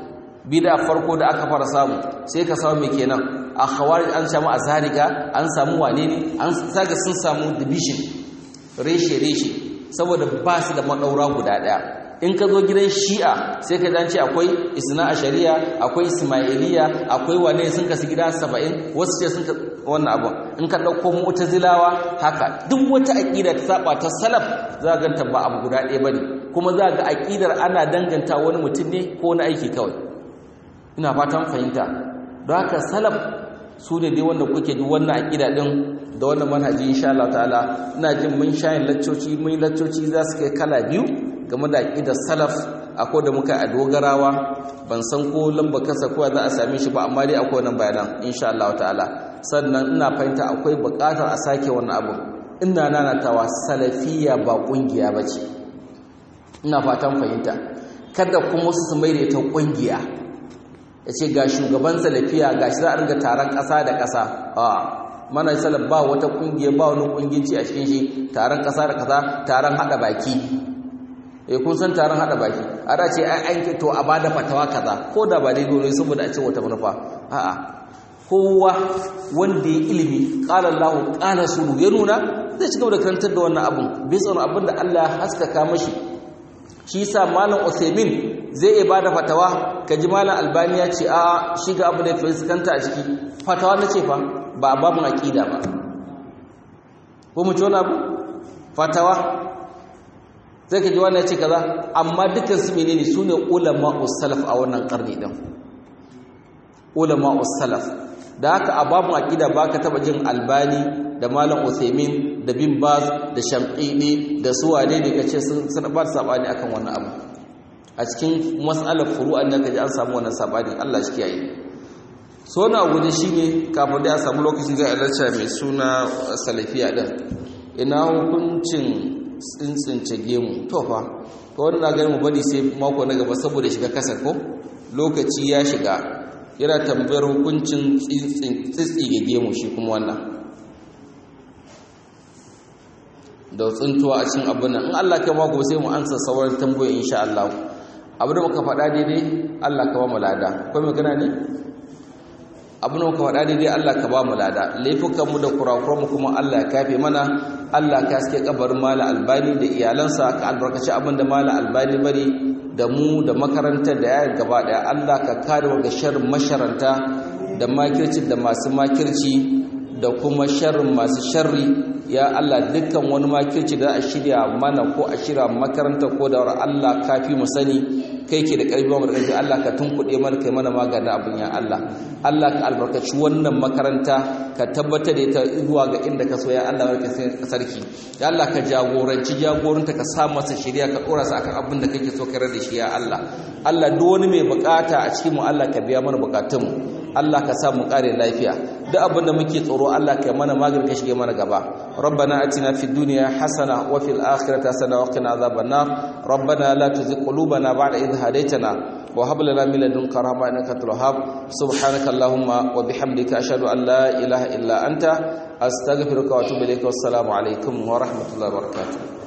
bid'a farko da aka fara samu sai ka samu me kenan a khawarij an samu azariga an samu wane ne an saga sun samu division reshe reshe saboda ba su da madaura guda daya in ka zo gidan shi'a sai ka ce akwai isna a shari'a akwai ismailiya akwai wane sun kasu gida saba'in wasu ce sun wannan abu in ka ɗauko mu'tazilawa haka duk wata aƙida ta saba ta salaf za ga ganta ba abu guda ɗaya bane kuma za ga aƙidar ana danganta wani mutum ne ko wani aiki kawai ina fatan fahimta don haka salaf su ne dai wanda kuke ji wannan aƙida ɗin da wannan manhaji insha Allah ta'ala ina jin mun shayin laccoci mun laccoci za su kai kala biyu game da aƙidar salaf akwai da muka a dogarawa ban san ko lamba kasa ko za a same shi ba amma dai akwai wannan bayanan insha Allah ta'ala sannan ina fahimta akwai buƙatar a sake wannan abu ina nanatawa salafiya ba ƙungiya ba ce ina fatan fahimta kada kuma su mai da ita ƙungiya ya ce ga shugaban salafiya ga shi za a ringa taron ƙasa da ƙasa a mana salaf ba wata ƙungiya ba wani ƙunginci a cikin shi taron ƙasa da ƙasa taron haɗa baki eh kun san taron hada baki a da ce ai an to a bada fatawa kaza ko da ba daidai ne saboda a ce wata manufa a'a kowa wanda ya ilimi qala Allah qala sulu ya nuna zai cigaba da karantar da wannan abun bisa wani abin da Allah ya haskaka mashi shi yasa malam Uthaymeen zai iya bada fatawa kaji malam Albani ya ce a shi ga abu da ya fuskanta a ciki fatawa na ce fa ba babun aqida ba ko mu ci wani abu fatawa sai ka ji wannan ce kaza amma dukkan su menene sune ulama salaf a wannan karni din ulama salaf da haka a babun aqida baka taba jin albani da malam Uthaymin da bin Baz da Shamqini da su wane ne kace sun sun ba sabani akan wannan abu a cikin mas'alar furu'an da kaji an samu wannan sabani Allah shi kiyaye so na guje shine kafin da ya samu lokacin zai alarta mai suna salafiya din ina hukuncin tsintsince gemu to fa to wannan na gani mu bari sai mako na gaba saboda shiga kasar ko lokaci ya shiga yana tambayar hukuncin tsitsige gemu shi kuma wannan da tsintuwa a cikin abin nan in Allah ka mako sai mu ansa sauran tambayoyi insha Allah abin da muka faɗa daidai Allah ka ba mu lada akwai magana ne abin da muka faɗa daidai Allah ka ba mu lada laifukanmu da kurakuranmu kuma Allah ya kafe mana Allah ka haske kabarin mala albani da iyalansa ka albarkaci abin da mala albani bari da mu da makarantar da yayin gaba daya Allah ka kare daga sharrin masharanta da makirci da masu makirci da kuma sharrin masu sharri ya Allah dukkan wani makirci da a shirya mana ko a shirya makaranta ko da Allah kafi mu sani kai ke da ƙarfi wa ƙarfi Allah ka tunkuɗe mana kai mana maganin abin ya Allah Allah ka albarkaci wannan makaranta ka tabbatar da ita zuwa ga inda ka so ya Allah barka sarki ya Allah ka jagoranci jagoranta ka sa masa shirya ka ɗora sa akan abin da kake so ka da shi ya Allah Allah duk wani mai bukata a cikin mu Allah ka biya mana bukatun mu Allah ka sa mu kare lafiya duk abin da muke tsoro Allah ka mana magani ka shige mana gaba ربنا اتنا في الدنيا حسنه وفي الاخره حسنه وقنا عذاب النار ربنا لا تزغ قلوبنا بعد إذ هديتنا وهب لنا من لدنك رحمه انك انت الوهاب سبحانك اللهم وبحمدك اشهد ان لا اله الا انت استغفرك واتوب اليك والسلام عليكم ورحمه الله وبركاته